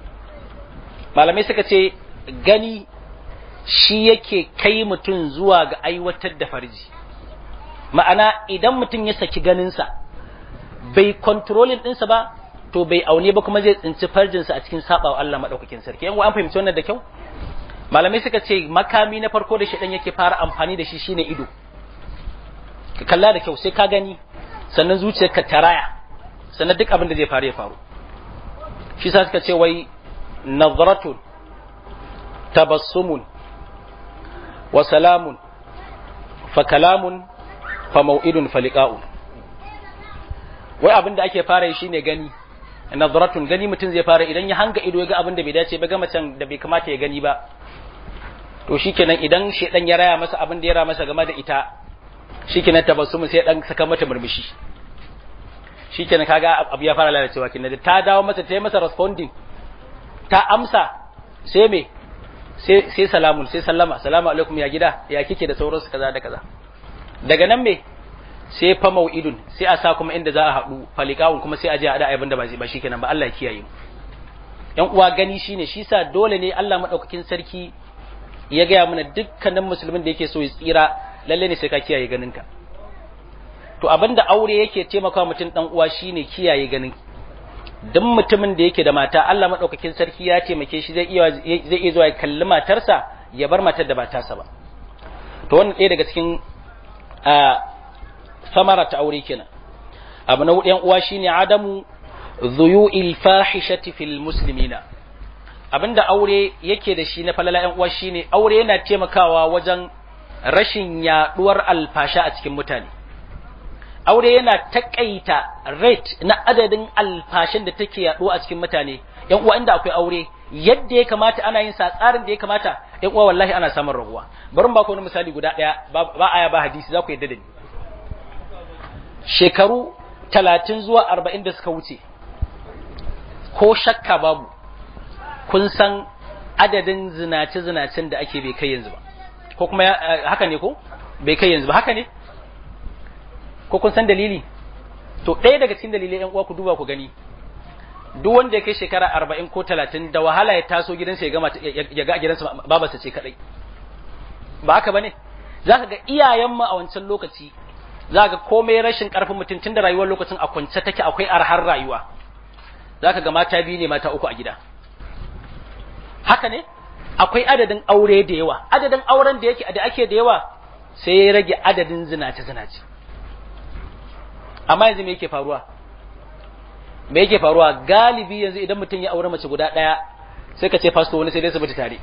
malamai suka ce gani shi yake kai mutum zuwa ga aiwatar da farji ma'ana idan mutum ya saki ganinsa bai kontrolin ɗinsa ba to bai aune ba kuma zai tsinci farjinsa a cikin sabawa Allah maɗaukakin sarki yan an fahimci wannan da kyau malamai suka ce makami na farko da shaɗan yake fara amfani da shi shine ido ka kalla da kyau sai ka gani sannan zuciyarka ta raya sannan duk abin da zai faru ya faru shi sa suka ce wai nazratun tabassumun wa salamun fa kalamun fa mau'idun fa liqa'un wai abin da ake fara yi shine gani nazratun gani mutum zai fara idan ya hanga ido ya ga abin da bai dace ba ga macen da bai kamata ya gani ba to shikenan idan shedan ya raya masa abin da ya raya masa game da ita shikenan tabassumun sai dan saka mata murmushi shikenan kaga abu ya fara lalacewa kin da ta dawo masa ta yi masa responding ta amsa sai me sai sai salamun sai sallama salamu alaikum ya gida ya kike da sauransu kaza da kaza daga nan me sai fa mau'idun sai a sa kuma inda za a haɗu falikawun kuma sai a je a da abin da ba ba shikenan ba Allah ya kiyaye mu yan uwa gani shine shi sa dole ne Allah madaukakin sarki ya gaya mana dukkanin musulmin da yake so ya tsira lalle ne sai ka kiyaye ganinka to abinda aure yake taimakawa mutum dan uwa shine kiyaye ganin duk mutumin da yake da mata Allah madaukakin sarki ya taimake shi zai iya zai iya zuwa ya kalli matarsa ya bar matar da ba tasa ba to wannan ɗaya daga cikin samara ta aure kenan abu na yan uwa shine adamu dhuyu'il fahishati fil muslimina abinda aure yake da shi na falala yan uwa shine aure yana taimakawa wajen rashin yaduwar alfasha a cikin mutane aure yana takaita rate na adadin alfashin da take yaduwa a cikin mutane yan uwa inda akwai aure yadda ya kamata ana yin sa tsarin da ya kamata yan uwa wallahi ana samun raguwa bari mu ba ku wani misali guda daya ba aya ba hadisi za ku yadda da ni shekaru talatin zuwa arba'in da suka wuce ko shakka babu kun san adadin zinace-zinacen da ake bai kai yanzu ba ko kuma haka ne ko bai kai yanzu ba haka ne ko kun san dalili to ɗaya daga cikin dalilai yan uwa ku duba ku gani duk wanda ya kai shekara arba'in ko talatin da wahala ya taso gidansa ya gama ya ga gidansa babarsa ce kadai ba haka bane za ka ga iyayen mu a wancan lokaci za ga komai rashin karfin mutum tun da rayuwar lokacin a kwance take akwai arhar rayuwa za ka ga mata biyu ne mata uku a gida haka ne akwai adadin aure da yawa adadin auren da yake da ake da yawa sai ya rage adadin zinace zinace amma yanzu me yake faruwa me yake faruwa galibi yanzu idan mutum ya aure mace guda ɗaya sai ka ce fasto wani sai dai su mutu tare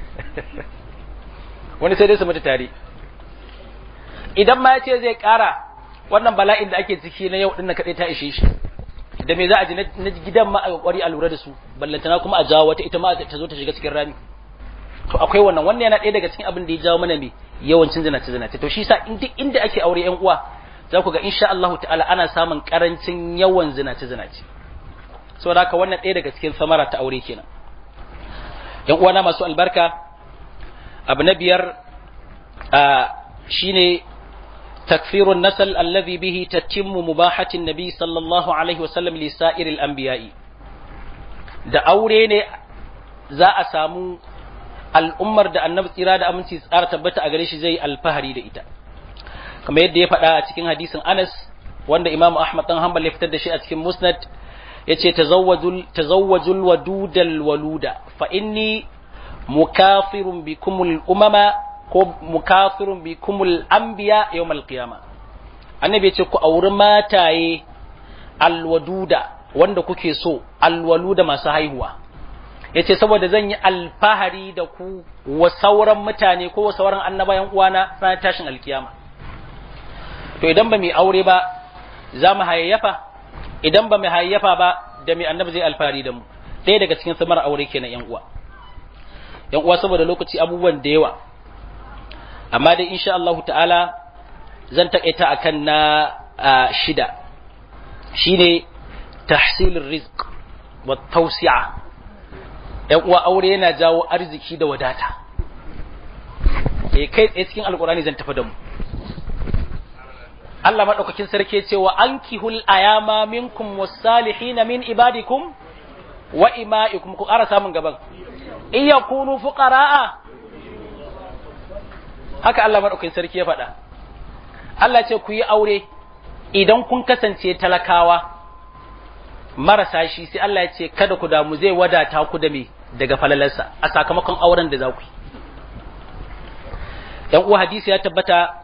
wani sai dai su mutu tare idan ma ya ce zai ƙara wannan bala'in da ake ciki na yau ɗin na kaɗai ta ishe shi da me za a ji na gidan ma a ƙwari a lura da su ballantana kuma a jawo wata ita ma ta zo ta shiga cikin rami to akwai wannan wannan yana ɗaya daga cikin abin da ya jawo mana me yawancin zinace zinace to shi sa duk inda ake aure yan uwa za ku ga insha Allah ta'ala ana samun karancin yawan zinace zinace saboda haka wannan ɗaya daga cikin samara ta aure kenan yan uwana masu albarka abu na biyar shine تكفير النسل الذي به تتم مباحة النبي صلى الله عليه وسلم لسائر الأنبياء da aure ne za a samu al'ummar da annabi tsira da aminci tsara tabbata a gare shi zai alfahari da ita kamar yadda ya faɗa a cikin hadisin Anas wanda Imam Ahmad dan Hanbal ya fitar da shi a cikin Musnad yace tazawwajul tazawwajul wadudal waluda fa inni mukafirun bikumul umama ko mukafirun bikumul anbiya yawmal qiyama annabi yace ku auri mataye alwaduda wanda kuke so alwaluda masu haihuwa yace saboda zan yi alfahari da ku wa sauran mutane ko wa sauran annabayan uwana ranar tashin alkiyama to idan ba mu aure ba za mu hayayyafa idan ba mu hayayyafa ba da mai annabi zai alfahari da mu ɗaya daga cikin samar aure kenan yan uwa yan uwa saboda lokaci abubuwan da yawa amma dai insha Allah ta'ala zan takaita akan na shida shine tahsilur rizq wa tawsi'a yan uwa aure yana jawo arziki da wadata eh kai tsaye cikin alkurani zan tafi da mu Allah madaukakin sarki ce wa ankihul ayama minkum was-salihin min ibadikum wa ima'ikum ku ƙara samun gaban in yakunu fuqara'a haka Allah madaukakin sarki ya faɗa Allah ce ku yi aure idan kun kasance talakawa marasa shi sai Allah ya ce kada ku damu zai wadata ku da me daga falalarsa a sakamakon auren da za ku yi dan uwa hadisi ya tabbata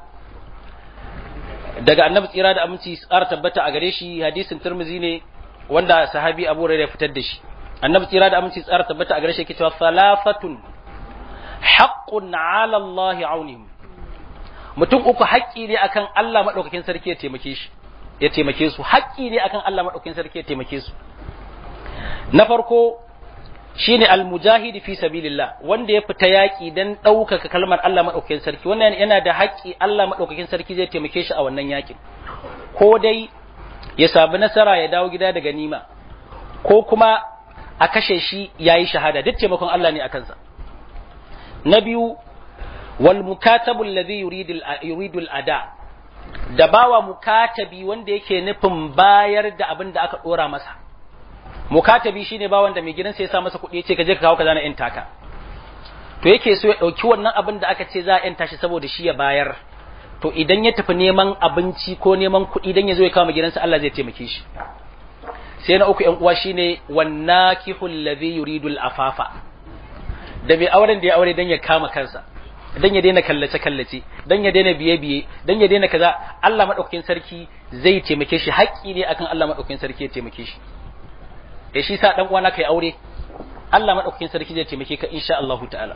daga annabi tsira da aminci tsara tabbata a gare shi hadisin turmizi ne wanda sahabi abu ya fitar da shi annabi tsira da aminci tsara tabbata a gare shi yake cewa salafatun haqqun ala Allah aunihim mutum uku haƙƙi ne akan Allah madaukakin sarki ya taimake shi ya taimake su haƙƙi ne akan Allah madaukakin sarki ya taimake su na farko shine almujahidi fi sabilillah wanda ya fita yaki dan ɗaukaka kalmar Allah madaukakin sarki wannan yana da haƙƙi Allah madaukakin sarki zai taimake shi a wannan yakin ko dai ya samu nasara ya dawo gida da ganima ko kuma a kashe shi yayi shahada duk taimakon Allah ne a kansa na biyu wal mukatabu alladhi yuridu yuridu ada da bawa mukatabi wanda yake nufin bayar da abin da aka dora masa mukatabi shine ba wanda mai gidansa ya sa masa kuɗi yace ka je ka kawo kaza na yan taka to yake so ya dauki wannan abin da aka ce za a yanta shi saboda shi ya bayar to idan ya tafi neman abinci ko neman kuɗi dan ya zo ya kawo gidansa Allah zai taimake shi sai na uku yan uwa shine wannakihu alladhi yuridu al-afafa da mai auren da ya aure dan ya kama kansa dan ya daina kallace kallace dan ya daina biye biye dan ya daina kaza Allah madaukakin sarki zai taimake shi haƙƙi ne akan Allah madaukakin sarki ya taimake shi da shi sa dan uwana kai aure Allah madaukakin sarki zai taimake ka insha Allah ta'ala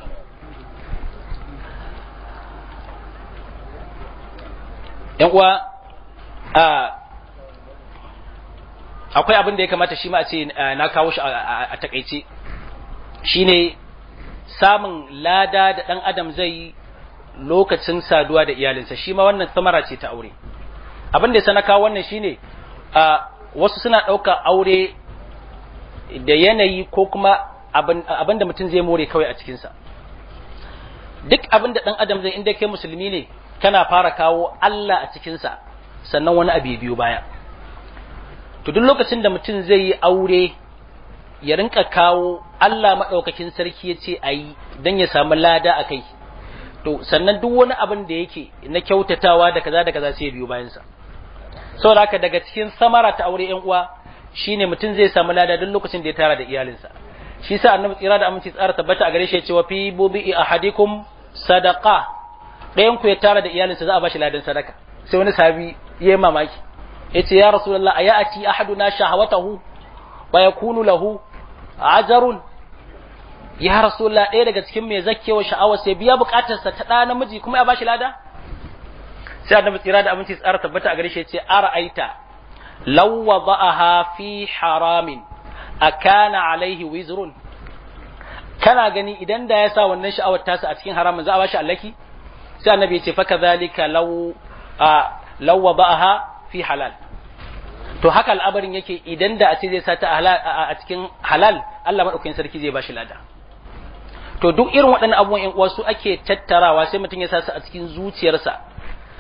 yan uwa a akwai abin da ya kamata shi ma a ce na kawo shi a takaice shine samun lada da dan adam zai yi lokacin saduwa da iyalinsa shi ma wannan samara ce ta aure abin da ya sana kawo wannan shine a wasu suna ɗauka aure da yanayi ko kuma abin da mutum zai more kawai a cikinsa duk abin da ɗan adam zai inda kai musulmi ne kana fara kawo Allah a cikinsa sannan wani abu biyu baya to duk lokacin da mutum zai yi aure ya rinka kawo Allah maɗaukakin sarki ya ce a yi don ya samu lada a kai to sannan duk wani abin da yake na kyautatawa da kaza da kaza sai ya biyo bayansa saboda haka daga cikin samara ta aure yan uwa shine mutum zai samu lada duk lokacin da ya tara da iyalinsa shi sa annabi tsira da aminci tsara tabbata a gare shi ya ce wa fi bubi ahadikum sadaqa ɗayan ku ya tara da iyalinsa za a bashi ladan sadaka sai wani sahabi ya yi mamaki ya ce ya rasulullah a ya'ati ahaduna shahawatahu wa yakunu lahu ajarun ya rasulullah ɗaya daga cikin mai zakkewa sha'awar sai biya bukatarsa ta ɗa namiji kuma ya bashi lada sai annabi tsira da aminci tsara tabbata a gare shi ya ce ara'aita law wada'aha fi haramin akana alaihi wizrun kana gani idan da ya sa wannan sha'awar tasa a cikin haramin za a bashi allaki sai annabi ya ce fa kadhalika law law wada'aha fi halal to haka al'abarin yake idan da a ce zai sa ta a cikin halal Allah madaukakin sarki zai bashi lada to duk irin waɗannan abubuwan ƴan uwa su ake tattarawa sai mutum ya sa su a cikin zuciyarsa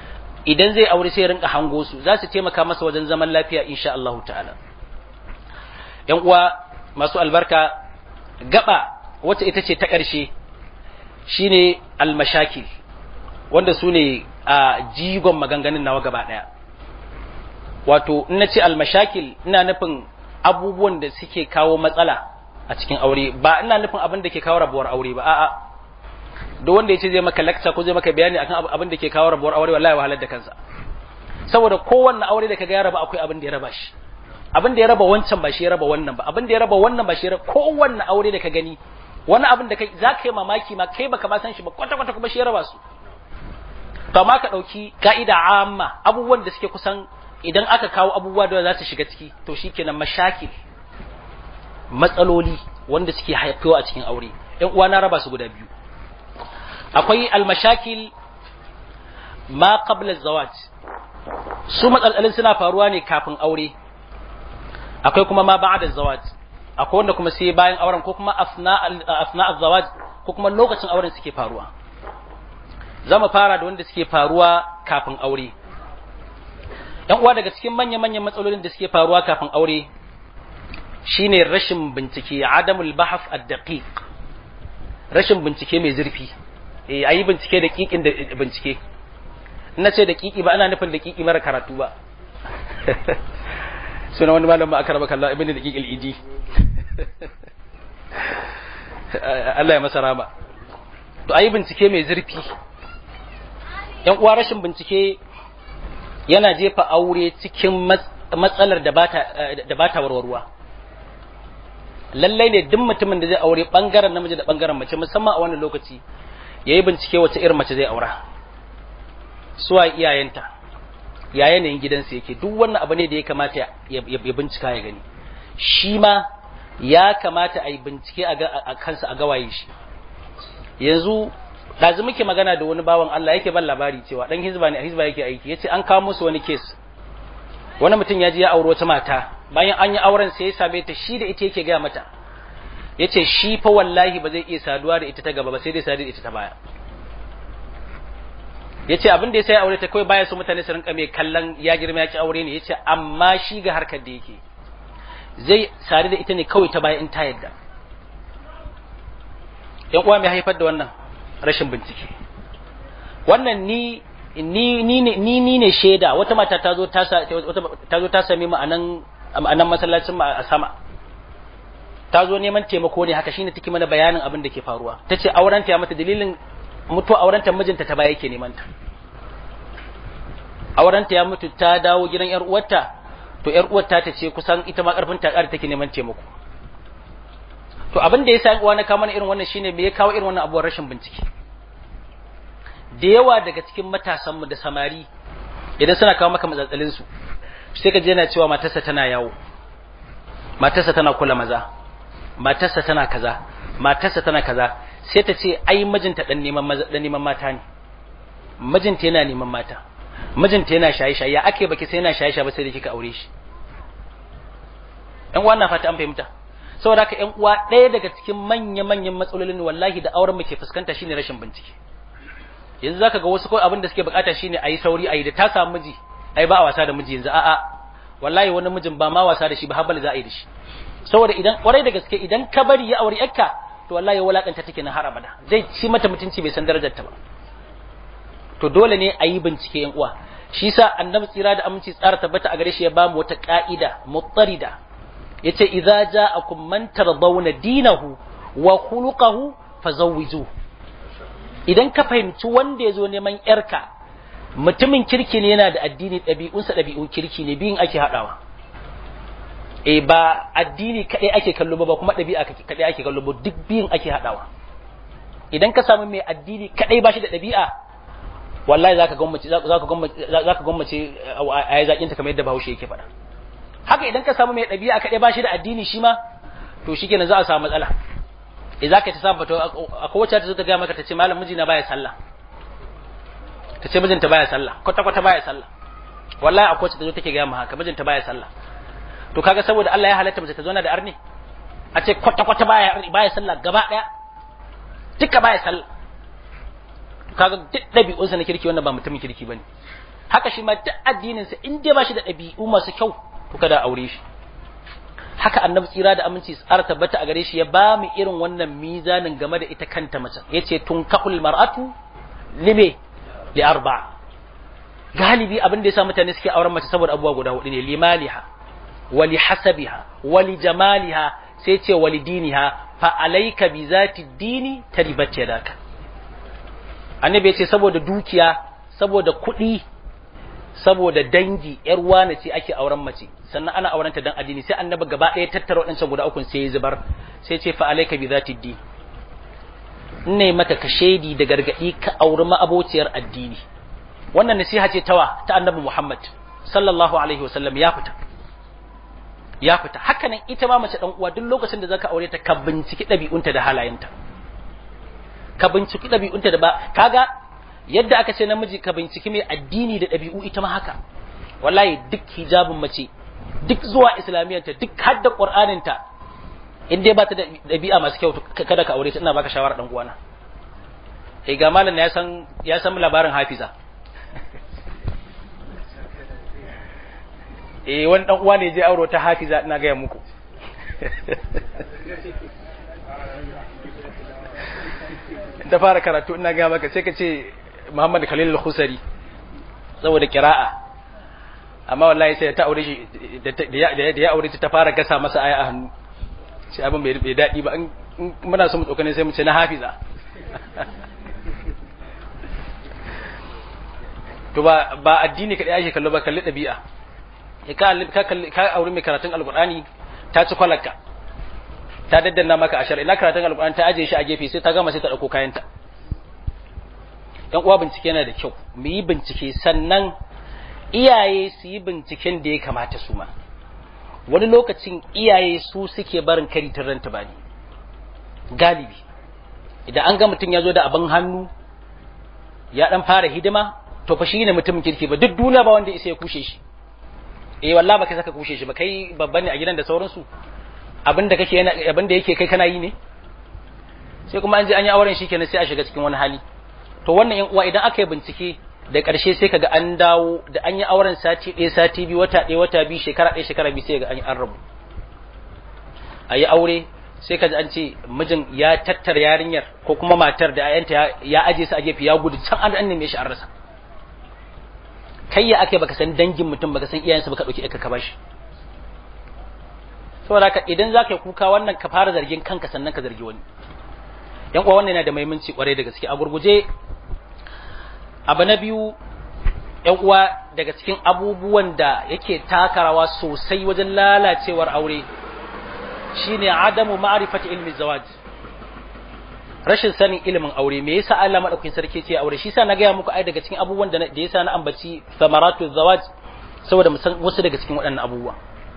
idan zai aure sai rinka hango su za su taimaka masa wajen zaman lafiya insha Allah ta'ala yan uwa masu albarka gaba wacce ita ce ta ƙarshe shine almashakil wanda su ne a jigon maganganun nawa gaba ɗaya wato in na ce almashakil ina nufin abubuwan da suke kawo matsala a cikin aure ba ina nufin abin da ke kawo rabuwar aure ba a'a duk wanda ya ce zai maka lecture ko zai maka bayani akan abin da ke kawo rabuwar aure wallahi wahalar da kansa saboda kowanne aure da kaga ya raba akwai abin da ya raba shi abin da ya raba wancan ba shi ya raba wannan ba abin da ya raba wannan ba shi ya raba kowanne aure da ka gani wani abin da kai za ka yi mamaki ma kai baka ba san shi ba kwata kwata kuma shi ya raba su to amma ka dauki ka'ida amma abubuwan da suke kusan idan aka kawo abubuwa da za su shiga ciki to shikenan mashakil matsaloli wanda suke haifuwa a cikin aure ɗan uwa na raba su guda biyu akwai almashakil ma qabla zawaj su matsalolin suna faruwa ne kafin aure akwai kuma ma ba'da zawaj akwai wanda kuma sai bayan auren ko kuma afna afna zawaj ko kuma lokacin auren suke faruwa zamu fara da wanda suke faruwa kafin aure yan uwa daga cikin manya-manyan matsalolin da suke faruwa kafin aure shine rashin bincike adamul bahaf ad-daqiq rashin bincike mai zurfi eh ayi bincike da kikin da bincike ina ce da kiki ba ana nufin da kiki mara karatu ba suna wani malam ba aka raba kallon ibn da kikil idi Allah ya masa rama to ayi bincike mai zurfi yan uwa rashin bincike yana jefa aure cikin matsalar da bata da bata warwarwa lallai ne duk mutumin da zai aure bangaren namiji da bangaren mace musamman a wannan lokaci yayi bincike wace irin mace zai aura suwa iyayenta ya yanayin gidansa yake duk wannan abu ne da ya kamata ya bincika ya gani shi ma ya kamata a yi bincike a kansa a gawaye shi yanzu ɗazu muke magana da wani bawan Allah yake ban labari cewa ɗan hizba ne a hizba yake aiki yace an kawo musu wani kes wani mutum ya je ya auri wata mata bayan an yi auren sai ya same ta shi da ita yake gaya mata yace shi fa wallahi ba zai iya saduwa da ita ta gaba ba sai dai sadu da ita ta baya yace abin da ya sai aure ta kawai baya so mutane su rinka mai kallon ya girma ya ci aure ne yace amma shi ga harkar da yake zai sadu da ita ne kawai ta baya in ta yadda yan uwa mai haifar da wannan rashin bincike wannan ni ni ni ne ni ni ne shaida wata mata ta zo ta ta zo ta same mu anan anan masallacin mu a sama ta zo neman taimako ne haka shine take mana bayanin abin da ke faruwa tace auren ta ya mata dalilin mutu auren ta mijinta ta baya yake neman ta auren ta ya mutu ta dawo gidan yar uwarta to yar uwarta ta ce kusan ita ma karfin ta ƙara take neman taimako to abin da yasa uwa na kawo mana irin wannan shine me ya kawo irin wannan abuwar rashin bincike da yawa daga cikin matasanmu da samari idan suna kawo maka matsatsalin su sai ka je yana cewa matarsa tana yawo matarsa tana kula maza matarsa tana kaza matarsa tana kaza sai ta ce ai mijinta dan neman maza dan neman mata ne mijinta yana neman mata mijinta yana shaye shaye ya ake baki sai yana shaye shaye ba sai da kika aure shi ɗan uwa na fata an fahimta saboda haka ƴan uwa ɗaya daga cikin manya manyan matsalolin wallahi da auren muke fuskanta shine rashin bincike yanzu zaka ga wasu kawai abin da suke bukata shine ayi sauri ayi da ta samu miji ai ba a wasa da miji yanzu a'a wallahi wani mijin ba ma wasa da shi ba habal za a yi da shi saboda idan kwarai da gaske idan ka bari ya aure yakka to wallahi walakanta take na har abada zai ci mata mutunci bai san darajar ta ba to dole ne a yi bincike yan uwa shi sa annabi tsira da aminci tsara tabbata a gare shi ya ba mu wata ka'ida mutarida yace idza ja'akum man tardawna dinahu wa khuluquhu fazawwiju idan ka fahimci wanda ya zo neman yarka mutumin kirki ne yana da addini ɗabi'unsa ɗabi'un kirki ne biyun ake haɗawa e ba addini kaɗai ake kallo ba kuma ɗabi'a kaɗai ake kallo ba duk biyun ake haɗawa idan ka samu mai addini kaɗai ba shi da ɗabi'a wallahi zaka gwammace zaka gwammace zaka gwammace a zakin ta kamar yadda Bahaushe yake faɗa haka idan ka samu mai ɗabi'a kaɗai ba shi da addini shi ma to shikenan za a samu matsala e zaka ta samu akwai wacce ta zo ta ga maka ta ce malam mijina baya sallah ta ce mijinta baya sallah kwata kwata baya sallah wallahi akwai wacce ta zo take ga haka mijinta baya sallah to kaga saboda Allah ya halatta mace ta zauna da arni a ce kwata kwata baya baya sallah gaba daya duka baya sallah kaga duk dabi'unsa na kirki wannan ba mutumin kirki bane haka shi ma duk addininsa in dai ba shi da ɗabi'u masu kyau to kada aure shi haka annabi tsira da aminci tsara tabbata a gare shi ya ba mu irin wannan mizanin game da ita kanta mace yace tunkahul mar'atu lime li arba galibi abin da yasa mutane suke auren mace saboda abubuwa guda hudu ne limaliha wa li hasabiha wa li jamaliha sai ce wa li diniha fa alayka bi zati dini taribat yadaka annabi yace saboda dukiya saboda kuɗi saboda dangi yar wane ce ake auren mace sannan ana auren ta dan addini sai annabi gaba ɗaya tattara waɗancan guda uku sai ya zubar sai ce fa alayka bi zati din ne maka ka shaidi da gargadi ka auri ma'abociyar addini wannan nasiha ce tawa ta annabi Muhammad sallallahu alaihi wasallam ya fita ya fita hakanan ita ma mace dan uwa duk lokacin da zaka aure ta ka binciki ɗabi'unta da halayenta ka binciki ɗabi'unta da ba kaga yadda aka ce namiji ka binciki mai addini da ɗabi'u ita ma haka wallahi duk hijabin mace duk zuwa islamiyyanta duk hadda qur'aninta in dai ba ta da ɗabi'a masu kyau kada ka aure ta ina baka shawara dan uwana eh ga malam ya san ya san labarin hafiza eh wani dan uwa ne je auro ta hafiza ina ga muku da fara karatu ina ga maka sai ka ce Muhammad Khalil al-Khusari saboda kira'a amma wallahi sai ta aure shi da ya aure ta fara gasa masa aya a hannu sai abin bai daɗi ba muna so mu tsokane sai mu ce na hafiza to ba ba addini kadai ake kallo ba kalli ɗabi'a ka kalli ka aure mai karatun alqur'ani ta ci kwalaka ta daddanna maka ashar ina karatun alqur'ani ta aje shi a gefe sai ta gama sai ta dauko kayanta dan uwa bincike yana da kyau mu yi bincike sannan iyaye su yi binciken da ya kamata su ma wani lokacin iyaye su suke barin kari ta ranta bani galibi idan an ga mutum ya zo da abin hannu ya dan fara hidima to fa shi ne mutumin kirki ba duk duniya ba wanda isa ya kushe shi eh wallahi baka saka kushe shi ba kai babban ne a gidan da sauransu abinda kake yana abinda yake kai kana yi ne sai kuma an je an yi auren shi kenan sai a shiga cikin wani hali to wannan yan uwa idan aka yi bincike da ƙarshe sai kaga an dawo da an yi auren sati ɗaya sati biyu wata ɗaya wata biyu shekara ɗaya shekara biyu sai ga an yi an rabu a yi aure sai kaji an ce mijin ya tattara yarinyar ko kuma matar da ayanta ya aje su a gefe ya gudu can an neme shi an rasa kai ya ake baka san dangin mutum baka san iyayensa baka ɗauki ka bashi saboda haka idan za ka yi kuka wannan ka fara zargin kanka sannan ka zargi wani yan uwa wannan yana da muhimmanci kwarai da gaske a gurguje abu na biyu ‘yan uwa daga cikin abubuwan da yake takarawa sosai wajen lalacewar aure shine adamu ma'rifati ilmi zawaj rashin sanin ilimin aure me yasa Allah madaukakin sarki ce aure shi yasa na gaya muku ai daga cikin abubuwan da da yasa na ambaci samaratu zawaj saboda mu san wasu daga cikin waɗannan abubuwa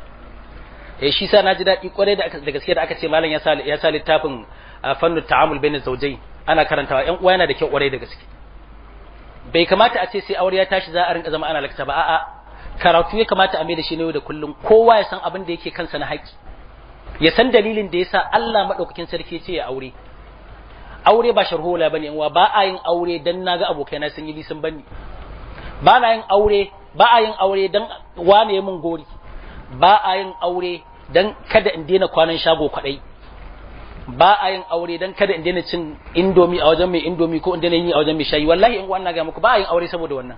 eh shi yasa na ji daɗi kwarai da da gaske da aka ce malam ya sa ya sa littafin fannu ta'amul bainaz zawjayn ana karantawa ‘yan uwa yana da kyau kwarai da gaske bai kamata a ce sai aure ya tashi za a rinka zama ana lakta ba a'a karatu ya kamata a mai da shi ne da kullum kowa ya san abin da yake kansa na haƙi ya san dalilin da yasa Allah madaukakin sarki ce ya aure aure ba sharhola bane uwa ba a yin aure dan naga abokaina sun yi sun bani ba na yin aure ba a yin aure dan wane ya mun gori ba a yin aure dan kada in daina kwanan shago kwadai ba a yin aure dan kada in daina cin indomi a wajen mai indomi ko in daina yi a wajen mai shayi wallahi in wannan ga muku ba a yin aure saboda wannan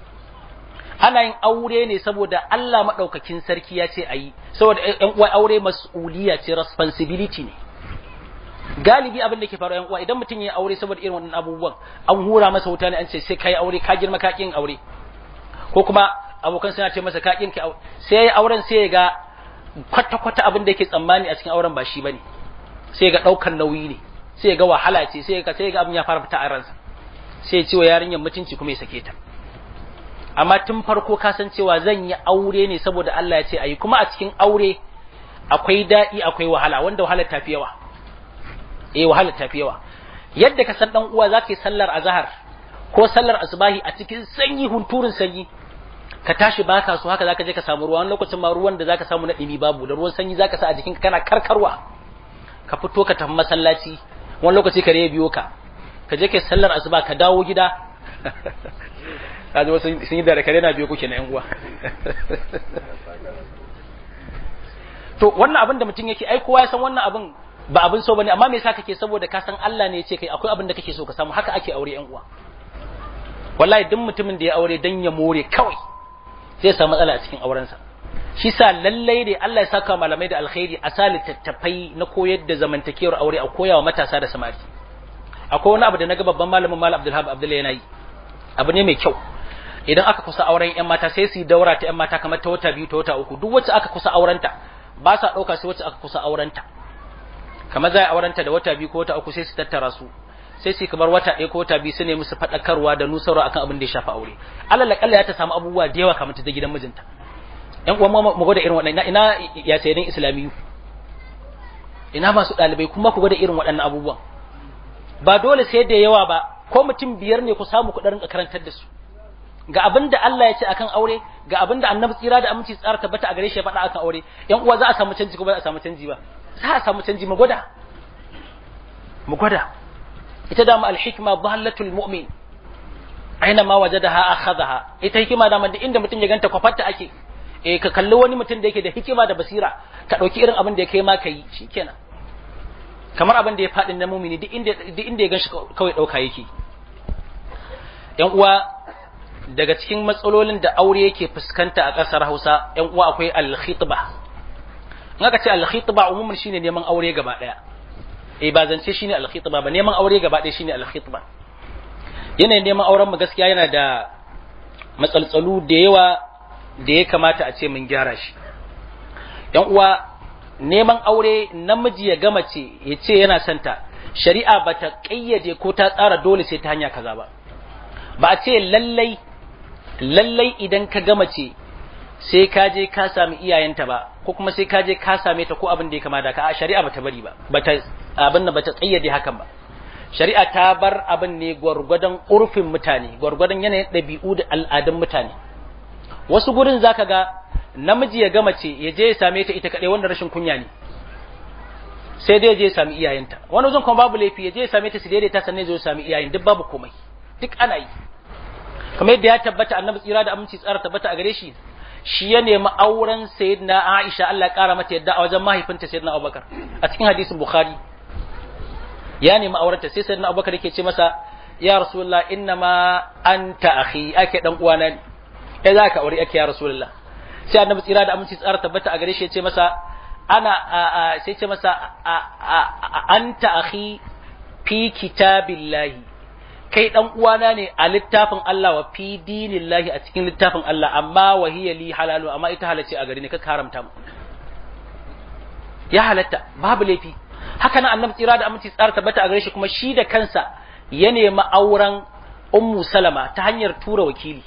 ana yin aure ne saboda Allah madaukakin sarki ya ce ayi saboda ƴan uwa aure mas'uliya ce responsibility ne galibi abin da ke faruwa ƴan uwa idan mutum ya aure saboda irin wannan abubuwan an hura masa wuta ne an ce sai kai aure ka girma ka kin aure ko kuma abokan suna ce masa ka kin ka sai ya auren sai ya ga kwata kwata abin da yake tsammani a cikin auren ba shi bane sai ga ɗaukar nauyi ne sai ga wahala ce sai ga sai ga abin ya fara fita a ransa sai ce wa yarinyar mutunci kuma ya sake ta amma tun farko ka san cewa zan yi aure ne saboda Allah ya ce ayi kuma a cikin aure akwai daɗi akwai wahala wanda wahala ta fi yawa eh wahala ta fi yawa yadda ka san dan uwa zaka yi sallar azhar ko sallar asbahi a cikin sanyi hunturun sanyi ka tashi baka so haka zaka je ka samu ruwa wani lokacin ma ruwan da zaka samu na dimi babu da ruwan sanyi zaka sa a jikinka kana karkarwa ka fito ka tafi masallaci wani lokaci ka biyo ka ka je kai sallar asuba ka dawo gida kaji wasu sun yi da kare na biyo kuke na yan uwa to wannan abin da mutum yake ai kowa ya san wannan abin ba abin so bane amma me yasa kake saboda ka san Allah ne ya ce kai akwai abin da kake so ka samu haka ake aure yan uwa wallahi duk mutumin da ya aure dan ya more kawai zai samu matsala a cikin aurensa shi sa lallai ne Allah ya saka malamai da alkhairi a sa littattafai na koyar da zamantakewar aure a koyawa matasa da samari akwai wani abu da naga babban malamin malam Abdulhab Abdullahi yana yi abu ne mai kyau idan aka kusa auren yan mata sai su daura ta yan mata kamar ta wata biyu ta wata uku duk wacce aka kusa aurenta ba sa dauka sai wacce aka kusa aurenta kamar za a aurenta da wata biyu ko wata uku sai su tattara su sai su kamar wata ɗaya ko wata biyu su ne musu faɗakarwa da nusarwa akan abin da ya shafi aure alal akalla ya ta samu abubuwa da yawa kamar ta gidan mijinta yan uwan mu gwada irin waɗannan ina ya sayan islamiyu ina masu ɗalibai kuma ku gwada irin waɗannan abubuwan ba dole sai da yawa ba ko mutum biyar ne ku samu ku rinka karantar da su ga abin da Allah ya ce akan aure ga abin da annabi tsira da aminci tsara tabbata a gare shi ya faɗa akan aure yan uwa za a samu canji ko ba za a samu canji ba za a samu canji mu gwada mu gwada ita da al-hikma dhallatul mu'min aina ma wajadaha akhadha ita hikima da man inda mutum ya ganta kwafarta ake eh ka kalli wani mutum da yake da hikima da basira ka dauki irin abin da ya kai ma kai shikenan kamar abin da ya faɗi na mumini duk inda duk inda ya ganshi kawai dauka yake yan uwa daga cikin matsalolin da aure yake fuskanta a ƙasar Hausa yan uwa akwai al-khitba in aka ce al-khitba umumin shine neman aure gaba daya eh ba zance shine al-khitba ba neman aure gaba daya shine al-khitba yanayin neman auren mu gaskiya yana da matsaltsalu da yawa da ya kamata a ce mun gyara shi yan uwa neman aure namiji ya gama ce ya ce yana santa shari'a ba ta ƙayyade ko ta tsara dole sai ta hanya kaza ba ba a ce lallai lallai idan ka gama ce sai ka je ka sami iyayenta ba ko kuma sai ka je ka same ta ko abin da ya kama da ka a shari'a bata bari ba bata abin da bata tsayyade hakan ba shari'a ta bar abin ne gwargwadon urfin mutane gwargwadon yanayin ɗabi'u da al'adun mutane wasu gurin zaka ga namiji ya gama ce ya je ya same ta ita kaɗai wanda rashin kunya ne sai dai ya je ya sami iyayenta wani zan kuma babu laifi ya je ya same ta su daidaita sannan ya zo ya sami iyayen duk babu komai duk ana yi kamar yadda ya tabbata annabi tsira da aminci tsara tabbata a gare shi shi ya nemi auren sayyidina Aisha Allah ya kara mata yadda a wajen mahaifinta sayyidina Abubakar a cikin hadisin Bukhari ya nemi aurenta sai sayyidina Abubakar yake ce masa ya Rasulullah innama anta akhi ake dan uwana ne kai za ka aure ake ya Rasulullah sai annabi tsira da aminci tsara tabbata a gare shi ya ce masa ana sai ce masa anta akhi fi kitabillahi kai dan uwana ne a littafin Allah wa fi dinillahi a cikin littafin Allah amma wa hiya li halalu amma ita halace a gare ni ka haramta mu ya halatta babu laifi haka nan annabi tsira da aminci tsara tabbata a gare shi kuma shi da kansa ya nemi auren ummu salama ta hanyar tura wakili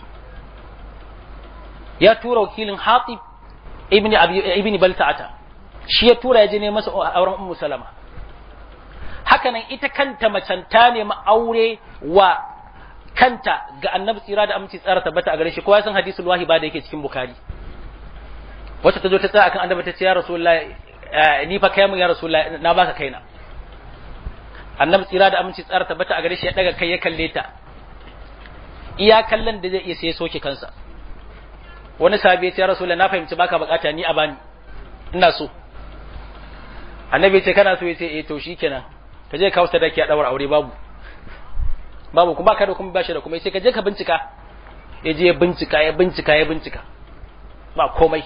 ya tura wakilin hatib ibni ibni balta'ata shi ya tura ya je ne masa auren ummu salama hakanan ita kanta macen ta nemi aure wa kanta ga annabi tsira da aminci tsara tabbata a gare shi kowa ya san hadisul wahiba da yake cikin bukari wacce ta zo ta tsaya akan annabi ta ce ya rasulullah ni fa kai mun ya rasulullah na baka kaina annabi tsira da aminci tsara tabbata a gare shi ya daga kai ya kalle ta iya kallon da zai iya sai ya soke kansa wani sahabi ya ce ya rasulullah na fahimci baka bukata ni a bani ina so annabi ya ce kana so ya ce eh to shikenan ka je ka sadaki a daura aure babu babu kuma ka da kuma bashi da kuma sai ka je ka bincika ya je ya bincika ya bincika ya bincika ba komai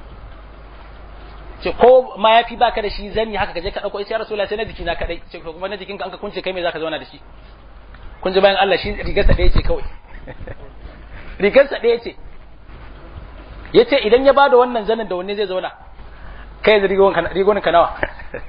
ce ko ma yafi baka da shi zani haka ka je ka dauko sai rasulullahi sai na jiki na kadai ce kuma na jikin ka an ka kunce kai me zaka zauna da shi kun ji bayan Allah shi rigar sa ɗaya ce kawai rigar sa ɗaya ce yace idan ya bada wannan zanin da wanne zai zauna kai da rigonin ka nawa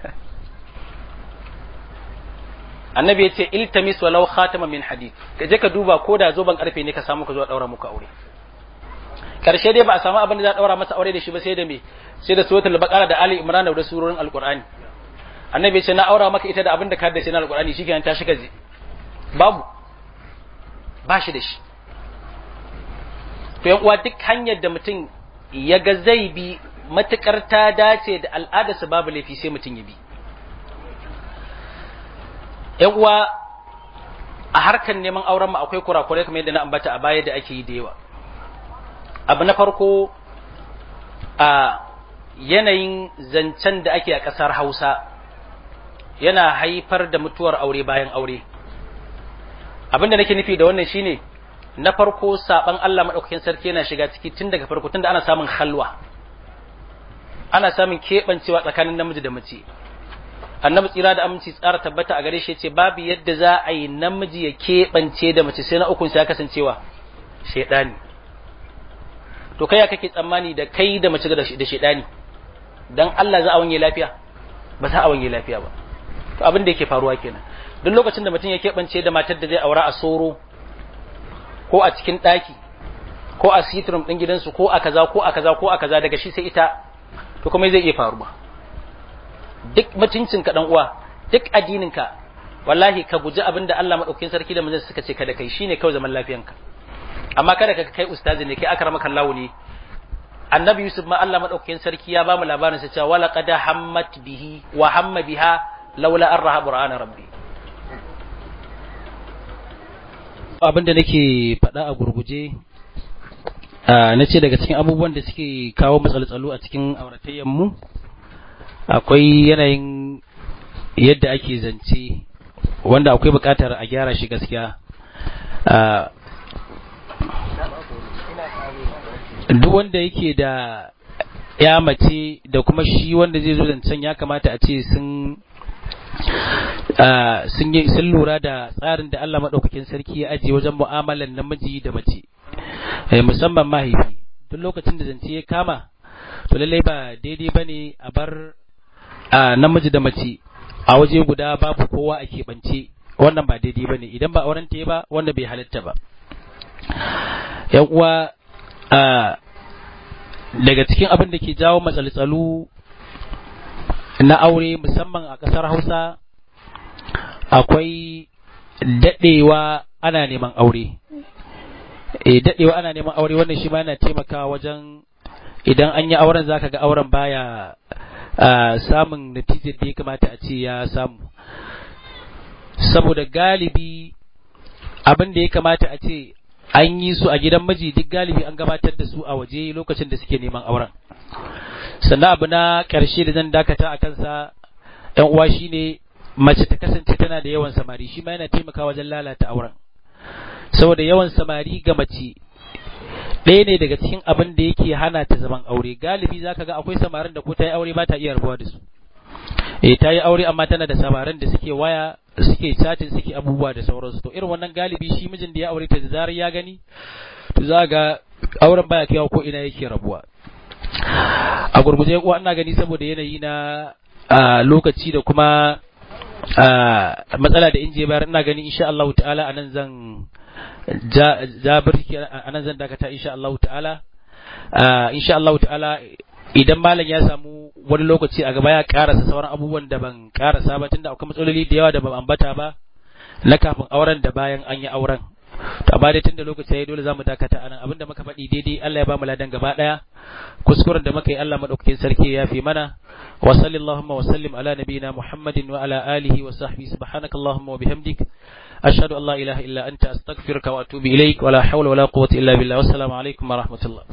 annabi ya ce iltamis walau khatama min hadid ka je ka duba ko da zoban karfe ne ka samu ka zo daura muku aure karshe dai ba a samu abin da za a daura masa aure da shi ba sai da me sai da suratul baqara da ali imran da surorin alqur'ani annabi ya ce na aura maka ita da abin da ka haddace na alqur'ani shikenan ta shiga babu ba shi da shi to yan uwa duk hanyar da mutum ya ga zai bi matukar ta dace da al'adarsa babu laifi sai mutum ya bi ‘yan uwa a harkar neman auren mu akwai kurakurai kamar yadda na ambata a baya da ake yi da yawa abu na farko a yanayin zancen da ake a ƙasar Hausa yana haifar da mutuwar aure bayan aure abin da nake nufi da wannan shine na farko saban Allah madaukakin sarki yana shiga ciki tun daga farko tunda ana samun halwa ana samun keɓancewa tsakanin namiji da mace annabi tsira da aminci tsara tabbata a gare shi ce babu yadda za a yi namiji ya keɓance da mace sai na ukun ya kasancewa shaidani to kai ya kake tsammani da kai da mace da shaidani dan Allah za a wanye lafiya ba za a wanye lafiya ba to abin da yake faruwa kenan duk lokacin da mutum ya keɓance da matar da zai aura a soro ko a cikin ɗaki ko a sitrum ɗin gidansu ko a kaza ko a kaza ko a kaza daga shi sai ita to kuma zai iya faruwa duk mutuncinka dan uwa duk addininka wallahi ka guji abin da Allah madaukakin sarki da manzon suka ce kada kai shine kawai zaman lafiyanka amma kada ka kai ustazi ne kai akramaka Allah ne annabi Yusuf ma Allah madaukakin sarki ya ba mu labarin sa cewa wala qad hammat bihi wa hamma biha laula arraha qur'ana rabbi abin da nake faɗa a gurguje na ce daga cikin abubuwan da suke kawo matsaltsalu a cikin auratayyan mu akwai yanayin yadda ake zance wanda akwai buƙatar a gyara shi gaskiya duk wanda yake da ya mace da kuma shi wanda zai zo zancen ya kamata a ce sun sun lura da tsarin da Allah maɗaukakin sarki ya ajiye wajen mu'amalan namiji da mace musamman mahaifi duk lokacin da zance ya kama to lallai ba daidai ba ne a bar namiji da mace a waje guda babu kowa a keɓance wannan ba daidai ba ne idan ba auren ta ba wanda bai halitta ba yan uwa daga cikin abin da ke jawo matsaltsalu na aure musamman a ƙasar hausa akwai daɗewa ana neman aure e daɗewa ana neman aure wannan shi ma yana taimakawa wajen idan an yi auren zaka ga auren baya samun natijar da ya kamata a ce ya samu saboda galibi abin da ya kamata a ce an yi su a gidan miji duk galibi an gabatar da su a waje lokacin da suke neman auren sannan abu na ƙarshe da zan dakata a kansa ‘yan uwa shine mace ta kasance tana da yawan samari shi ma yana taimakawa wajen lalata auren saboda yawan samari ga mace ɗaya ne daga cikin abin da yake hana ta zaman aure galibi zaka ga akwai samarin da ko ta yi aure ba ta iya rabuwa da su eh ta yi aure amma tana da samarin da suke waya suke chatin suke abubuwa da sauransu to irin wannan galibi shi mijin da ya aure ta da zarar ya gani to za ga auren baya kaiwa ko ina yake rabuwa a gurguje kuwa ina gani saboda yanayi na lokaci da kuma matsala da inje bayar ina gani insha Allah ta'ala anan zan ja birki anan zan dakata insha Allah ta'ala insha Allah ta'ala idan malam ya samu wani lokaci a gaba ya karasa sauran abubuwan da ban karasa ba tunda akwai matsaloli da yawa da ban ambata ba na kafin auren da bayan an yi auren to amma dai tunda lokaci yayi dole zamu dakata anan abinda muka faɗi daidai Allah ya ba mu ladan gaba daya kuskuren da muka yi Allah madaukakin sarki ya fi mana wa sallallahu wa sallim ala nabiyyina Muhammadin wa ala alihi wa sahbihi subhanakallahumma wa bihamdik ashhadu an la ilaha illa anta astaghfiruka wa atubu ilaik wa la hawla wa la quwwata illa billah wassalamu alaikum wa rahmatullah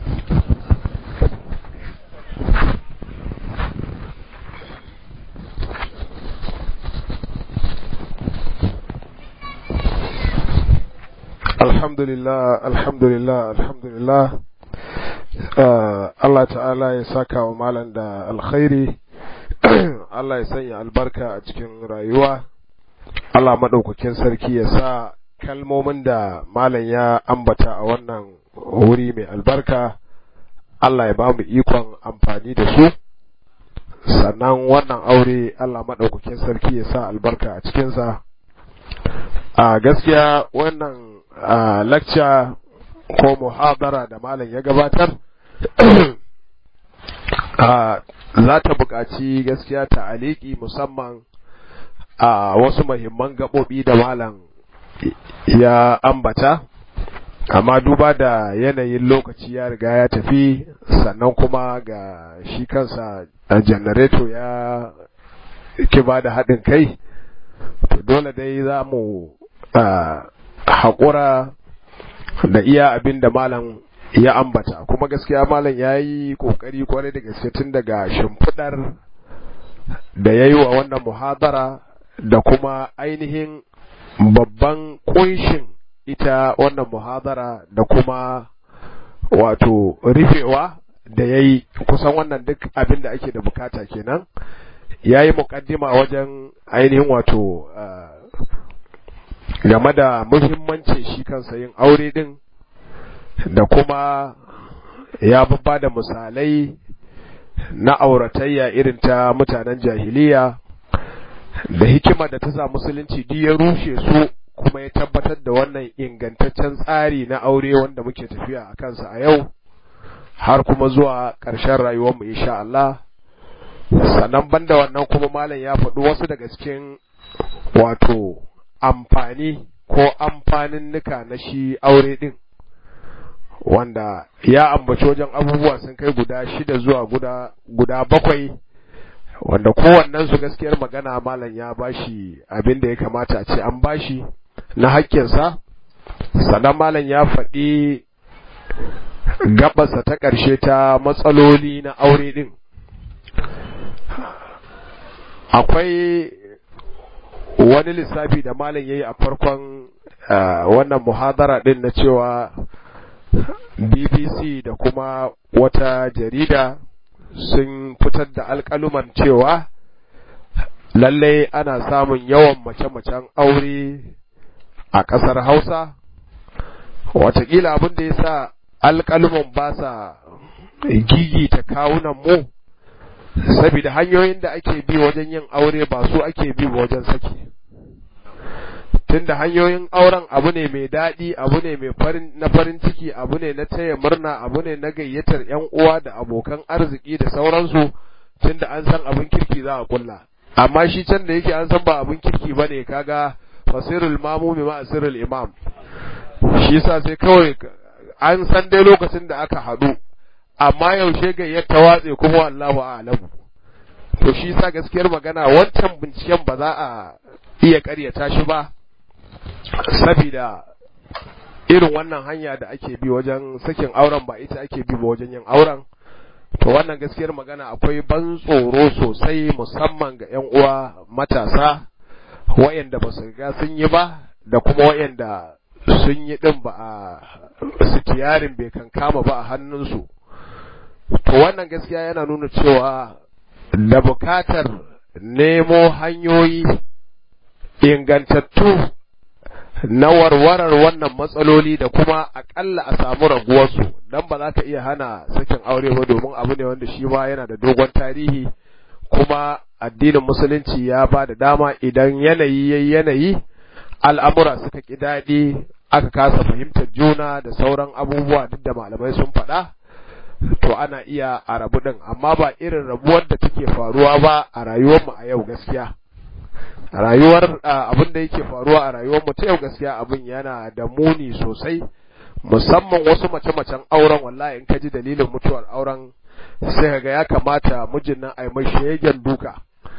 alhamdulillah alhamdulillah alhamdulillah Allah ta'ala ya saka wa malam da alkhairi Allah ya sanya albarka a cikin rayuwa Allah maɗaukakin sarki ya sa kalmomin da malam ya ambata a wannan wuri mai albarka Allah ya ba mu ikon amfani da su sannan wannan aure Allah maɗaukakin sarki ya sa albarka a cikinsa a gaskiya wannan a lecture ko muhabara da malam ya gabatar za ta buƙaci gaskiya ta aliki musamman a wasu mahimman gaɓoɓi da malam ya ambata amma duba da yanayin lokaci ya riga ya tafi sannan kuma ga shi kansa janareto ya ki ba da haɗin kai to dole dai za mu haƙura da iya abin da malam ya ambata kuma gaskiya malam ya yi ƙoƙari kwarai da gaske tun daga shimfiɗar da ya yi wa wannan muhadara da kuma ainihin babban ƙunshin ita wannan muhadara da kuma wato rufewa da ya yi kusan wannan duk abin da ake da bukata kenan ya yi muƙaddima wajen ainihin wato game da muhimmancin shi kansa yin aure din da kuma ya babba da misalai na auratayya irin ta mutanen jahiliya da hikima da ta sa musulunci duk ya rushe su kuma ya tabbatar da wannan ingantaccen tsari na aure wanda muke tafiya a kansa a yau har kuma zuwa ƙarshen rayuwarmu insha Allah sannan banda wannan kuma malam ya faɗi wasu daga cikin wato amfani ko amfanin nuka na shi aure ɗin wanda ya ambaci wajen abubuwa sun kai guda shida zuwa guda, guda bakwai wanda kowannen su gaskiyar magana malam ya bashi abin da ya kamata a ce an bashi na haƙƙinsa sannan malam ya faɗi gabarsa ta ƙarshe ta matsaloli na aure ɗin akwai wani lissafi da malam ya yi a farkon wannan muhadara ɗin na cewa bbc da kuma wata jarida sun fitar da alƙaluman cewa lallai ana samun yawan mace-macen aure a ƙasar hausa watakila abin da ya sa alƙaluman ba sa gigita kawunan mu saboda hanyoyin da ake bi wajen yin aure ba su ake bi wajen saki tunda hanyoyin auren abu ne mai daɗi abu ne mai farin na farin ciki abu ne na taya murna abu ne na gayyatar yan uwa da abokan arziki da sauransu tunda an san abin kirki za a kulla amma shi can da yake an san ba abin kirki bane kaga fasirul mamumi ma asirul imam shi yasa sai kawai an san dai lokacin da aka haɗu amma yaushe gayyar ta watse kuma wallahu a'lamu to shi yasa gaskiyar magana wancan binciken ba za a iya ƙaryata shi ba sabida irin wannan hanya da ake bi wajen sakin auren ba ita ake bi ba wajen yin auren to wannan gaskiyar magana akwai ban tsoro sosai musamman ga 'yan uwa matasa wayanda ba su riga sun yi ba da kuma wayanda sun yi din ba a sitiyarin bai kan kama ba a hannunsu to wannan gaskiya yana nuna cewa da bukatar nemo hanyoyi ingantattu na warwarar wannan matsaloli da kuma akalla a samu raguwarsu don ba za ka iya hana sakin aure ba domin abu ne wanda shi ma yana da dogon tarihi kuma addinin musulunci ya ba da dama idan yanayi yayi yanayi al'amura suka ƙi daɗi aka kasa fahimtar juna da sauran abubuwa duk da malamai sun faɗa to ana iya a rabu ɗin amma ba irin rabuwar da take faruwa ba a rayuwarmu a yau gaskiya rayuwar abin da yake faruwa a rayuwar mu ta yau gaskiya abin yana da muni sosai musamman wasu mace-macen auren wallahi in ka ji dalilin mutuwar auren sai ga ya kamata mijin nan ai mai shegen duka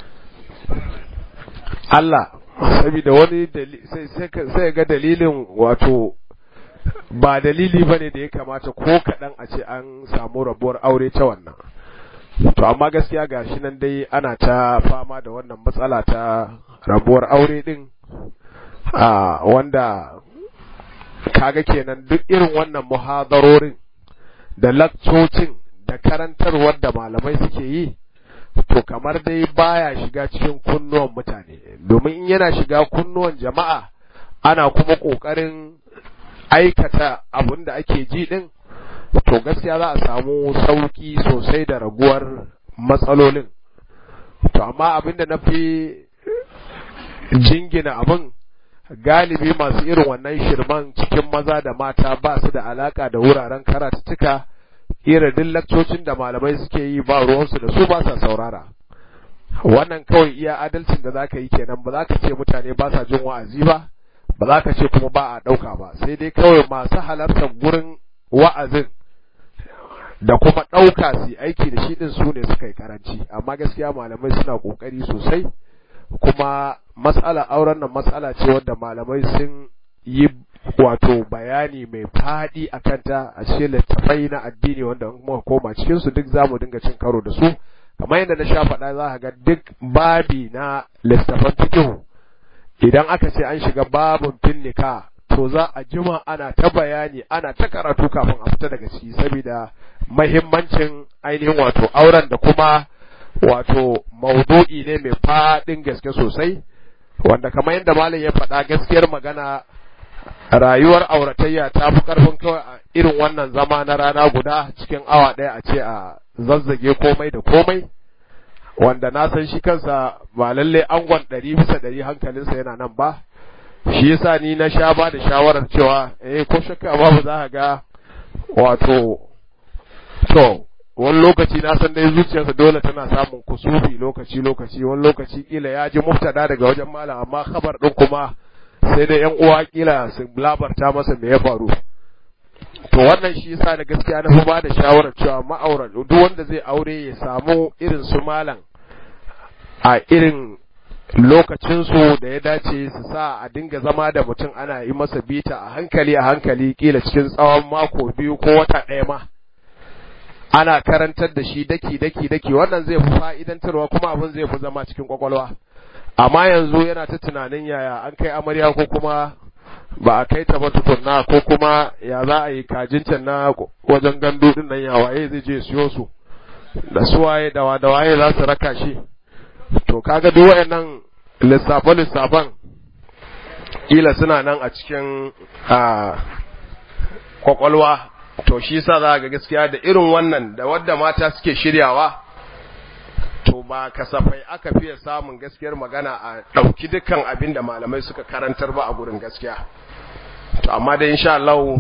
Allah saboda wani sai ga dalilin wato ba dalili bane da ya kamata ko kaɗan a ce an samu rabuwar aure ta wannan to amma gaskiya ga shi nan dai ana ta fama da wannan matsala ta rabuwar aure din a wanda kaga kenan duk irin wannan muhadarorin da lakcocin da karantarwar da malamai suke yi to kamar dai baya shiga cikin kunnuwan mutane domin in yana shiga kunnuwan jama'a ana kuma ƙoƙarin aikata abin da ake ji din to gaskiya za a samu sauki sosai da raguwar matsalolin to amma abin da na fi jingina abin galibi masu irin wannan shirman cikin maza da mata ba su da alaka da wuraren karatuttuka irin duk lakcocin da malamai suke yi ba ruwansu da su ba sa saurara wannan kawai iya adalcin da zaka yi kenan ba za ka ce mutane ba sa jin wa'azi ba ba za ka ce kuma ba a ɗauka ba sai dai kawai masu halartar gurin wa'azin da kuma ɗauka su aiki da shi ɗin su ne suka yi karanci amma gaskiya malamai suna ƙoƙari sosai kuma matsala auren nan matsala ce wadda malamai sun yi wato bayani mai faɗi a kanta a cikin littafai na addini wanda muka koma cikin su duk zamu dinga cin karo da su kamar yadda na sha faɗa za ka ga duk babi na littafan fiqh idan aka ce an shiga babun finnika to za a jima ana ta bayani ana ta karatu kafin a fita daga ciki saboda mahimmancin ainihin wato auren da kuma wato maudu'i ne mai faɗin gaske sosai wanda kamar yadda malam ya faɗa gaskiyar magana rayuwar auratayya ta fi ƙarfin kawai a irin wannan zama na rana guda cikin awa ɗaya a ce a zazzage komai da komai wanda na san shi kansa ba lalle angon ɗari bisa ɗari hankalinsa yana nan ba shi yasa ni na sha ba da shawarar cewa eh ko shakka babu za ka ga wato to wani lokaci na san dai zuciyarsa dole tana samun kusufi lokaci lokaci wani lokaci kila ya ji muftada daga wajen malam amma khabar din kuma sai dai yan uwa kila su labarta masa me ya faru to wannan shi yasa da gaskiya na fi ba da shawarar cewa ma'auran duk wanda zai aure ya samu irin su malam a irin lokacinsu da ya dace su sa a dinga zama da mutum ana yi masa bita a hankali a hankali kila cikin tsawon mako biyu ko wata ɗaya ma ana karantar da shi daki daki daki wannan zai fi fa'idantarwa kuma abin zai fi zama cikin kwakwalwa amma yanzu yana ta tunanin yaya an kai amarya ko kuma ba a kai ta ba tukunna ko kuma ya za a yi kajin can na wajen gandu din nan ya waye zai je siyo su da suwaye da da waye za su raka shi to kaga duk wayannan lissafe lissafan kila suna nan a cikin a kwakwalwa to shi sa za ga gaskiya da irin wannan da wadda mata suke shiryawa to ba kasafai aka fiye samun gaskiyar magana a ɗauki dukkan abin da malamai suka karantar ba a gurin gaskiya to amma dai insha Allah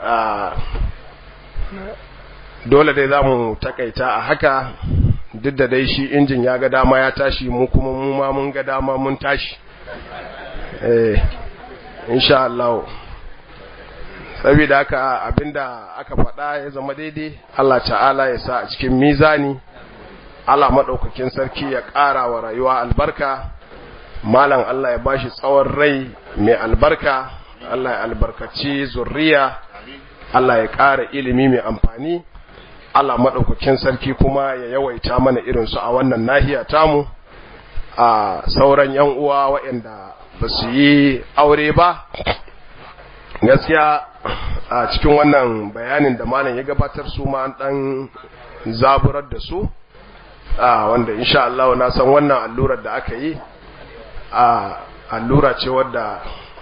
dole dai za mu takaita a haka duk da dai shi injin ya ga dama ya tashi mu kuma mu ma mun ga dama mun tashi eh insha Allah saboda haka abinda aka faɗa ya zama daidai Allah ta'ala ya sa a cikin mizani Allah maɗaukakin sarki ya ƙara wa rayuwa albarka malam Allah ya bashi tsawon rai mai albarka Allah ya albarkaci zurriya Allah ya ƙara ilimi mai amfani Allah maɗaukakin sarki kuma ya yawaita mana irinsu a wannan nahiya tamu a sauran yan uwa waɗanda ba su yi aure ba gaskiya a cikin wannan bayanin da malam ya gabatar su ma ɗan zaburar da su wanda insha Allah na san wannan allurar da aka yi a allura ce wadda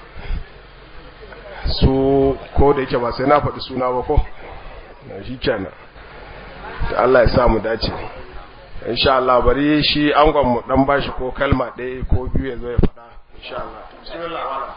su ko da yake ba sai na faɗi suna ba ko shi kenan da Allah ya sa mu dace insha Allah bari shi angon mu dan bashi ko kalma ɗaya ko biyu ya zo ya faɗa insha Allah bismillah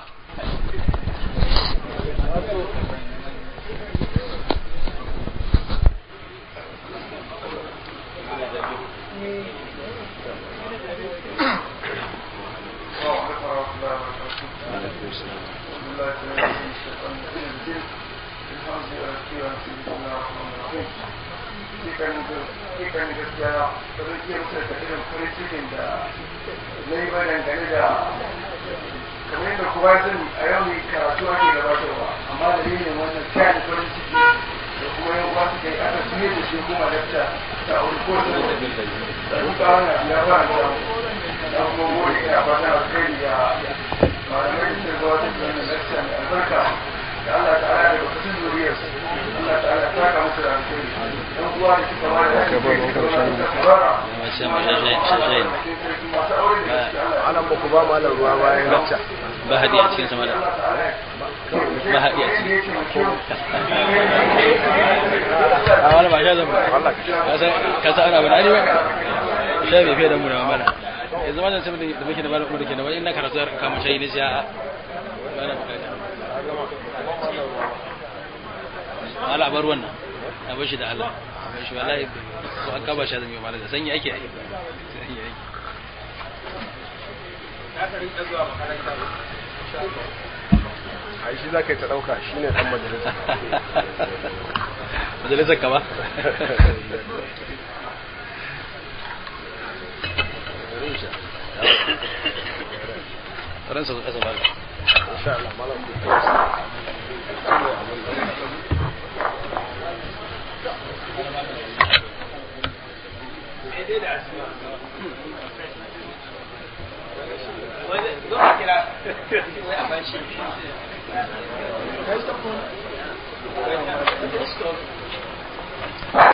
kan gaskiya ba zai iya mutunta irin farin cikin da na yi ba dangane da kamar yadda kuma sani a yau mai karatu ake gabatarwa amma da yin wannan tsayin farin ciki da kuma yan uwa suka yi aka fiye da shi kuma dakta ta aure ko da da duka wannan ya fara da da kuma gode ina fata alkhairi ya malamai da gabatar da wannan dakta mai albarka da Allah ta'ala da bakatun zuriyarsu Allah ta'ala ta saka musu da alkhairi yan uwa da suka ba da
anan ba ku ba malam ruwa bayan lacca
ba hadi a cikin sama da ba hadi a cikin a wani ba sha zan ba ka sa ana bada ba sha bai fiye da mu da mamala yanzu ma zan sai da muke da malamu da ke da wani ina karatu har kama shayi ne sai a ba na bukata mala bar wannan a bar shi da Allah a bar shi wallahi ko an kaba shi zan yi mala da sanyi ake yi sanyi ake
a shi za ka yi ta ɗauka shi ne ɗan majalisa
majalisar ka ba ransa su kasa bala
insha Allah malam ku
Wani zo a kira.